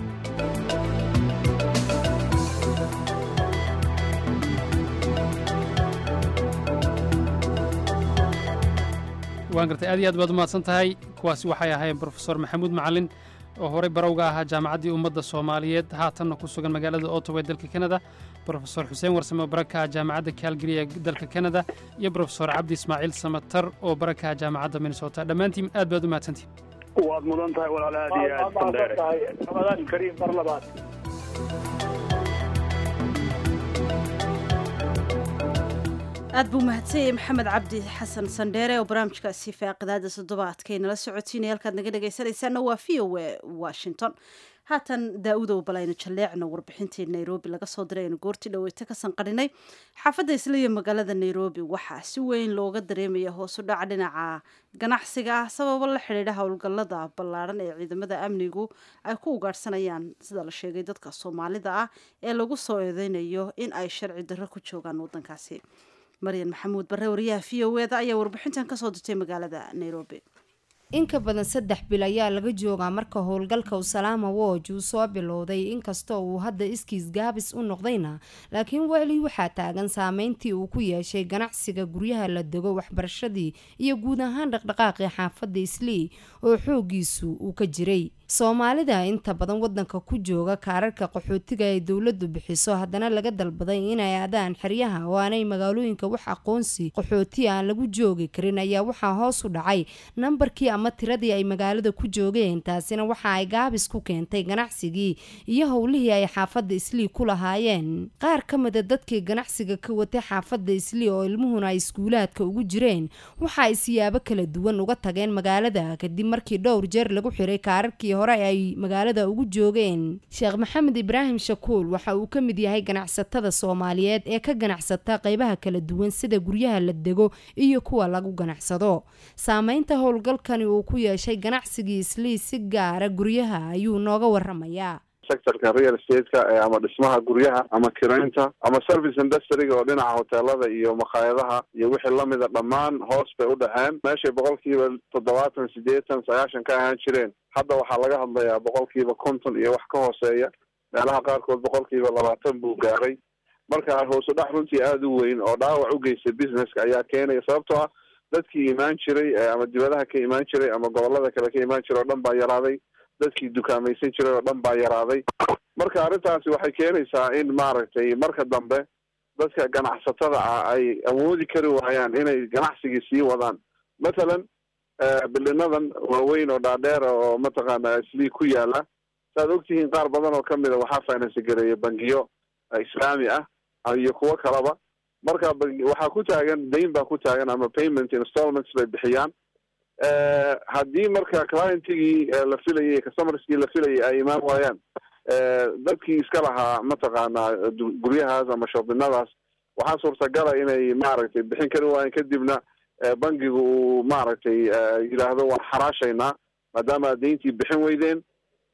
waan gartay aad iyo aad baad umahadsan tahay kuwaasi waxay ahaayeen brofesor maxamuud macalin oo horey barowga ahaa jaamacaddii ummadda soomaaliyeed haatanna ku sugan magaalada ottawa ee dalka kanada brofesor xuseen warsame oo barakaha jaamacadda calgary ee dalka kanada iyo brofesor cabdi ismaaciil samatar oo barakaha jaamacadda minnesota dhammaantiin aad baad u mahadsantihin waad mudan tahay walaal aad iyo aad mahadsan tahay ramadaan kariim mar labaad aad buu mahadsanyay maxamed cabdi xasan sandheere oo barnaamijkaasi faaqidaada toddobaadkay nala socotiinaya halkaad naga dhegaysanaysaana waa v o a washington haatan daa-udow balaynu jalleecno warbixintii nairobi laga soo diray aynu goortii dhaweyta ka sanqadhinay xaafadda isliya magaalada nairobi waxaa si weyn looga dareemaya hoosu dhaca dhinaca ganacsiga ah sababo la xidhiidha howlgallada ballaadhan ee ciidamada amnigu ay ku ugaadhsanayaan sida la sheegay dadka soomaalida ah ee lagu soo eedeynayo in ay sharci darro ku joogaan waddankaasi maryan maxamuud barre wariyaha v o eda ayaa warbixintan kasoo dirtay magaalada nairobi in ka badan saddex bil ayaa laga joogaa marka howlgalka usalaama woj uu soo bilowday inkastoo uu hadda iskiis gaabis u noqdayna laakiin weli waxaa taagan saameyntii uu ku yeeshay ganacsiga guryaha la dego waxbarashadii iyo guud ahaan dhaqdhaqaaqii xaafadda islii oo xoogiisu uu ka jiray soomaalida inta badan wadanka ku jooga kaararka qaxootiga ay dowladu bixiso haddana laga dalbaday inay aadaan xeryaha oo aanay magaalooyinka wax aqoonsi qaxooti aan lagu joogi karin ayaa waxaa hoos u dhacay nambarkii ama tiradii ay magaalada ku joogeen taasina waxa ay gaabis ku keentay ganacsigii iyo howlihii ay xaafadda islii ku lahaayeen qaar ka mida dadkii ganacsiga ka watay xaafadda islii oo ilmuhuna ay iskuulaadka ugu jireen waxa ay siyaabo kala duwan uga tageen magaalada kadib markii dhowr jeer lagu xiray kaararkii hore ay magaalada ugu joogeen sheekh maxamed ibraahim shakuul waxa uu ka mid yahay ganacsatada soomaaliyeed ee ka ganacsata qeybaha kala duwan sida guryaha la dego iyo kuwa lagu ganacsado saameynta howlgalkani uu ku yeeshay ganacsigii islii si gaara guryaha ayuu nooga waramayaa sectorka real stateka ama dhismaha guryaha ama kiraynta ama service industryga oo dhinaca hoteelada iyo makhaayadaha iyo wixii lamida dhammaan hoos bay u dhaceen meeshay boqolkiiba toddobaatan sideetan sagaashan ka ahaan jireen hadda waxaa laga hadlayaa boqolkiiba konton iyo wax ka hooseeya meelaha qaarkood boqolkiiba labaatan buu gaaray marka hoosu dhac runtii aada u weyn oo dhaawac u geystay businesska ayaa keenaya sababtoo ah dadkii imaan jiray ama dibadaha ka imaan jiray ama gobolada kale ka imaan jiray oo dhan baa yaraaday dadkii dukaamaysan jiray oo dhan baa yaraaday marka arrintaasi waxay keenaysaa in maaragtay marka dambe dadka ganacsatada ah ay awoodi kari waayaan inay ganacsigii sii wadaan mathalan bilinadan waaweyn oo dhaadheer oo mataqaana islii ku yaala saaad ogtihiin qaar badan oo kamida waxaa finance gareeya bangiyo islaami ah iyo kuwo kalaba marka waxaa ku taagan dayn baa ku taagan ama payment installments bay bixiyaan haddii marka clientigii la filayay customerskii la filayay ay imaan waayaan dadkii iska lahaa mataqaana guryahaas ama shoobinadaas waxaa suurtagala inay maaragtay bixin kari waayaan kadibna bangigu uu maaragtay yidhaahdo waan xaraashaynaa maadaama ad dayntii bixin weydeen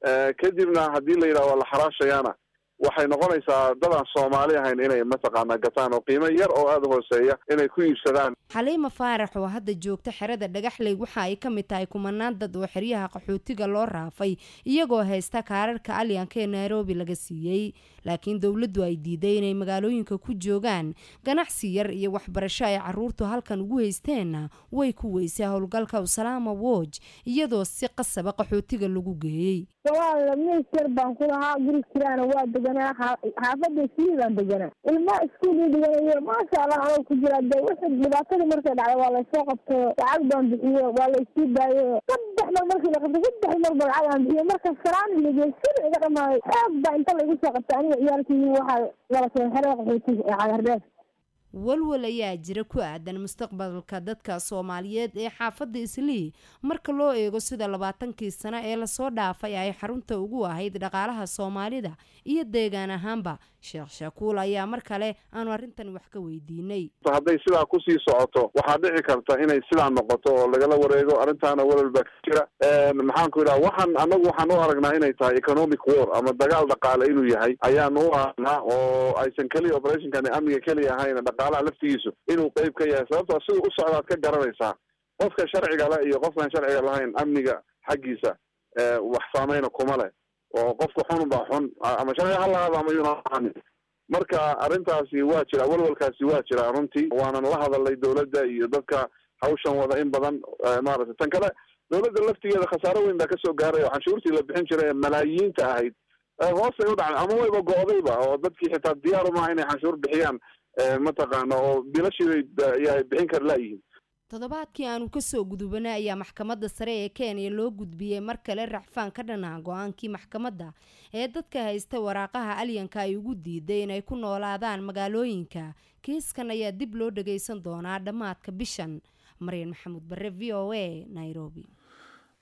kadibna haddii la yidhahdo waa la xaraashayaana waxay noqonaysaa dad aan soomaali ahayn inay mataqaana gataan oo qiimo yar oo aada u hooseeya inay ku iibsadaan xaliima faarax oo hadda joogta xerada dhagaxley waxa ay ka mid tahay kumanaan dad oo xeryaha qaxootiga loo raafay iyagoo haysta kaararka alyanka ee nairobi laga siiyey laakiin dowladdu ay diiday inay magaalooyinka ku joogaan ganacsi yar iyo waxbarasho ay caruurtu halkan ugu haysteenna way ku weysay howlgalka usalaama woj iyadoo si qasaba qaxootiga lagu geeyey waa miis yar baan ku lahaa guri kiraana waa deganaa xaafada islii baan deganaa ilmaa iskuul i dhiganayo maasha allah anoo ku jira de wixii dhibaatadii markay dhacday waa laysoo qabtay lacag baan bixiye waa laysii daayo saddex mar markii la qabtay saddex mar ba lacag aan bixiye marka saraani ligey sida iga dhamaaday aad baa inta laygu soo qabtay aniga ciyaalkii waxaa lala keen xerada qaxootiga ee cagardheer walwal ayaa jira ku aadan mustaqbalka dadka soomaaliyeed ee xaafadda islii marka loo eego sida labaatankii sano ee lasoo dhaafay ay xarunta ugu ahayd dhaqaalaha soomaalida iyo deegaan ahaanba sheekh shakuul ayaa mar kale aanu arrintan wax ka weydiinay hadday sidaa kusii socoto waxaa dhici karta inay sidaa noqoto oo lagala wareego arrintaana walwal baa ka jira maxaan ku idhaha waxaan anagu waxaan u aragnaa inay tahay economic war ama dagaal dhaqaale inuu yahay ayaanu u aragnaa oo aysan keliya operationkani amniga keliya ahayn dhaqaalaha laftigiisu inuu qeyb ka yahay sababtoo siduu u socdaad ka garanaysaa qofka sharciga leh iyo qofkaan sharciga lahayn amniga xaggiisa wax saameyna kuma leh oo qofka xun baa xun ama sharciga ha lahaado ama yunaan marka arrintaasi waa jira walwalkaasi waa jira runtii waanan la hadalnay dowladda iyo dadka hawshan wada in badan maaragtay tan kale dowladda laftigeeda khasaaro weyn baa kasoo gaaray oo canshuurtii la bixin jiray ee malaayiinta ahayd hoosay u dhacday ama wayba go-dayba oo dadkii xitaa diyaar umaha inay canshuur bixiyaan mataqaana oo bilashii bay bixin kara laayihiin toddobaadkii aanu kasoo gudubanay ayaa maxkamadda sare ee kenya loo gudbiyey mar kale racfaan ka dhanaa go-aankii maxkamadda ee dadka haysta waraaqaha alyanka ay ugu diiday inay ku noolaadaan magaalooyinka kiiskan ayaa dib loo dhageysan doonaa dhammaadka bishan maryan maxamuud bare v o a nairobi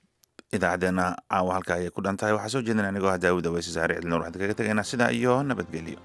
idaacaddeenna caawa halka ayay ku dhan tahay waxaa soo jeedina anigoo ah daawud aweyse saare cidlinoor waxaan kaga tegaynaa sidaa iyo nabadgelyo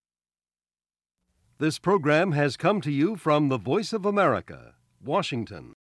This program has come to you from the Voice of America, Washington.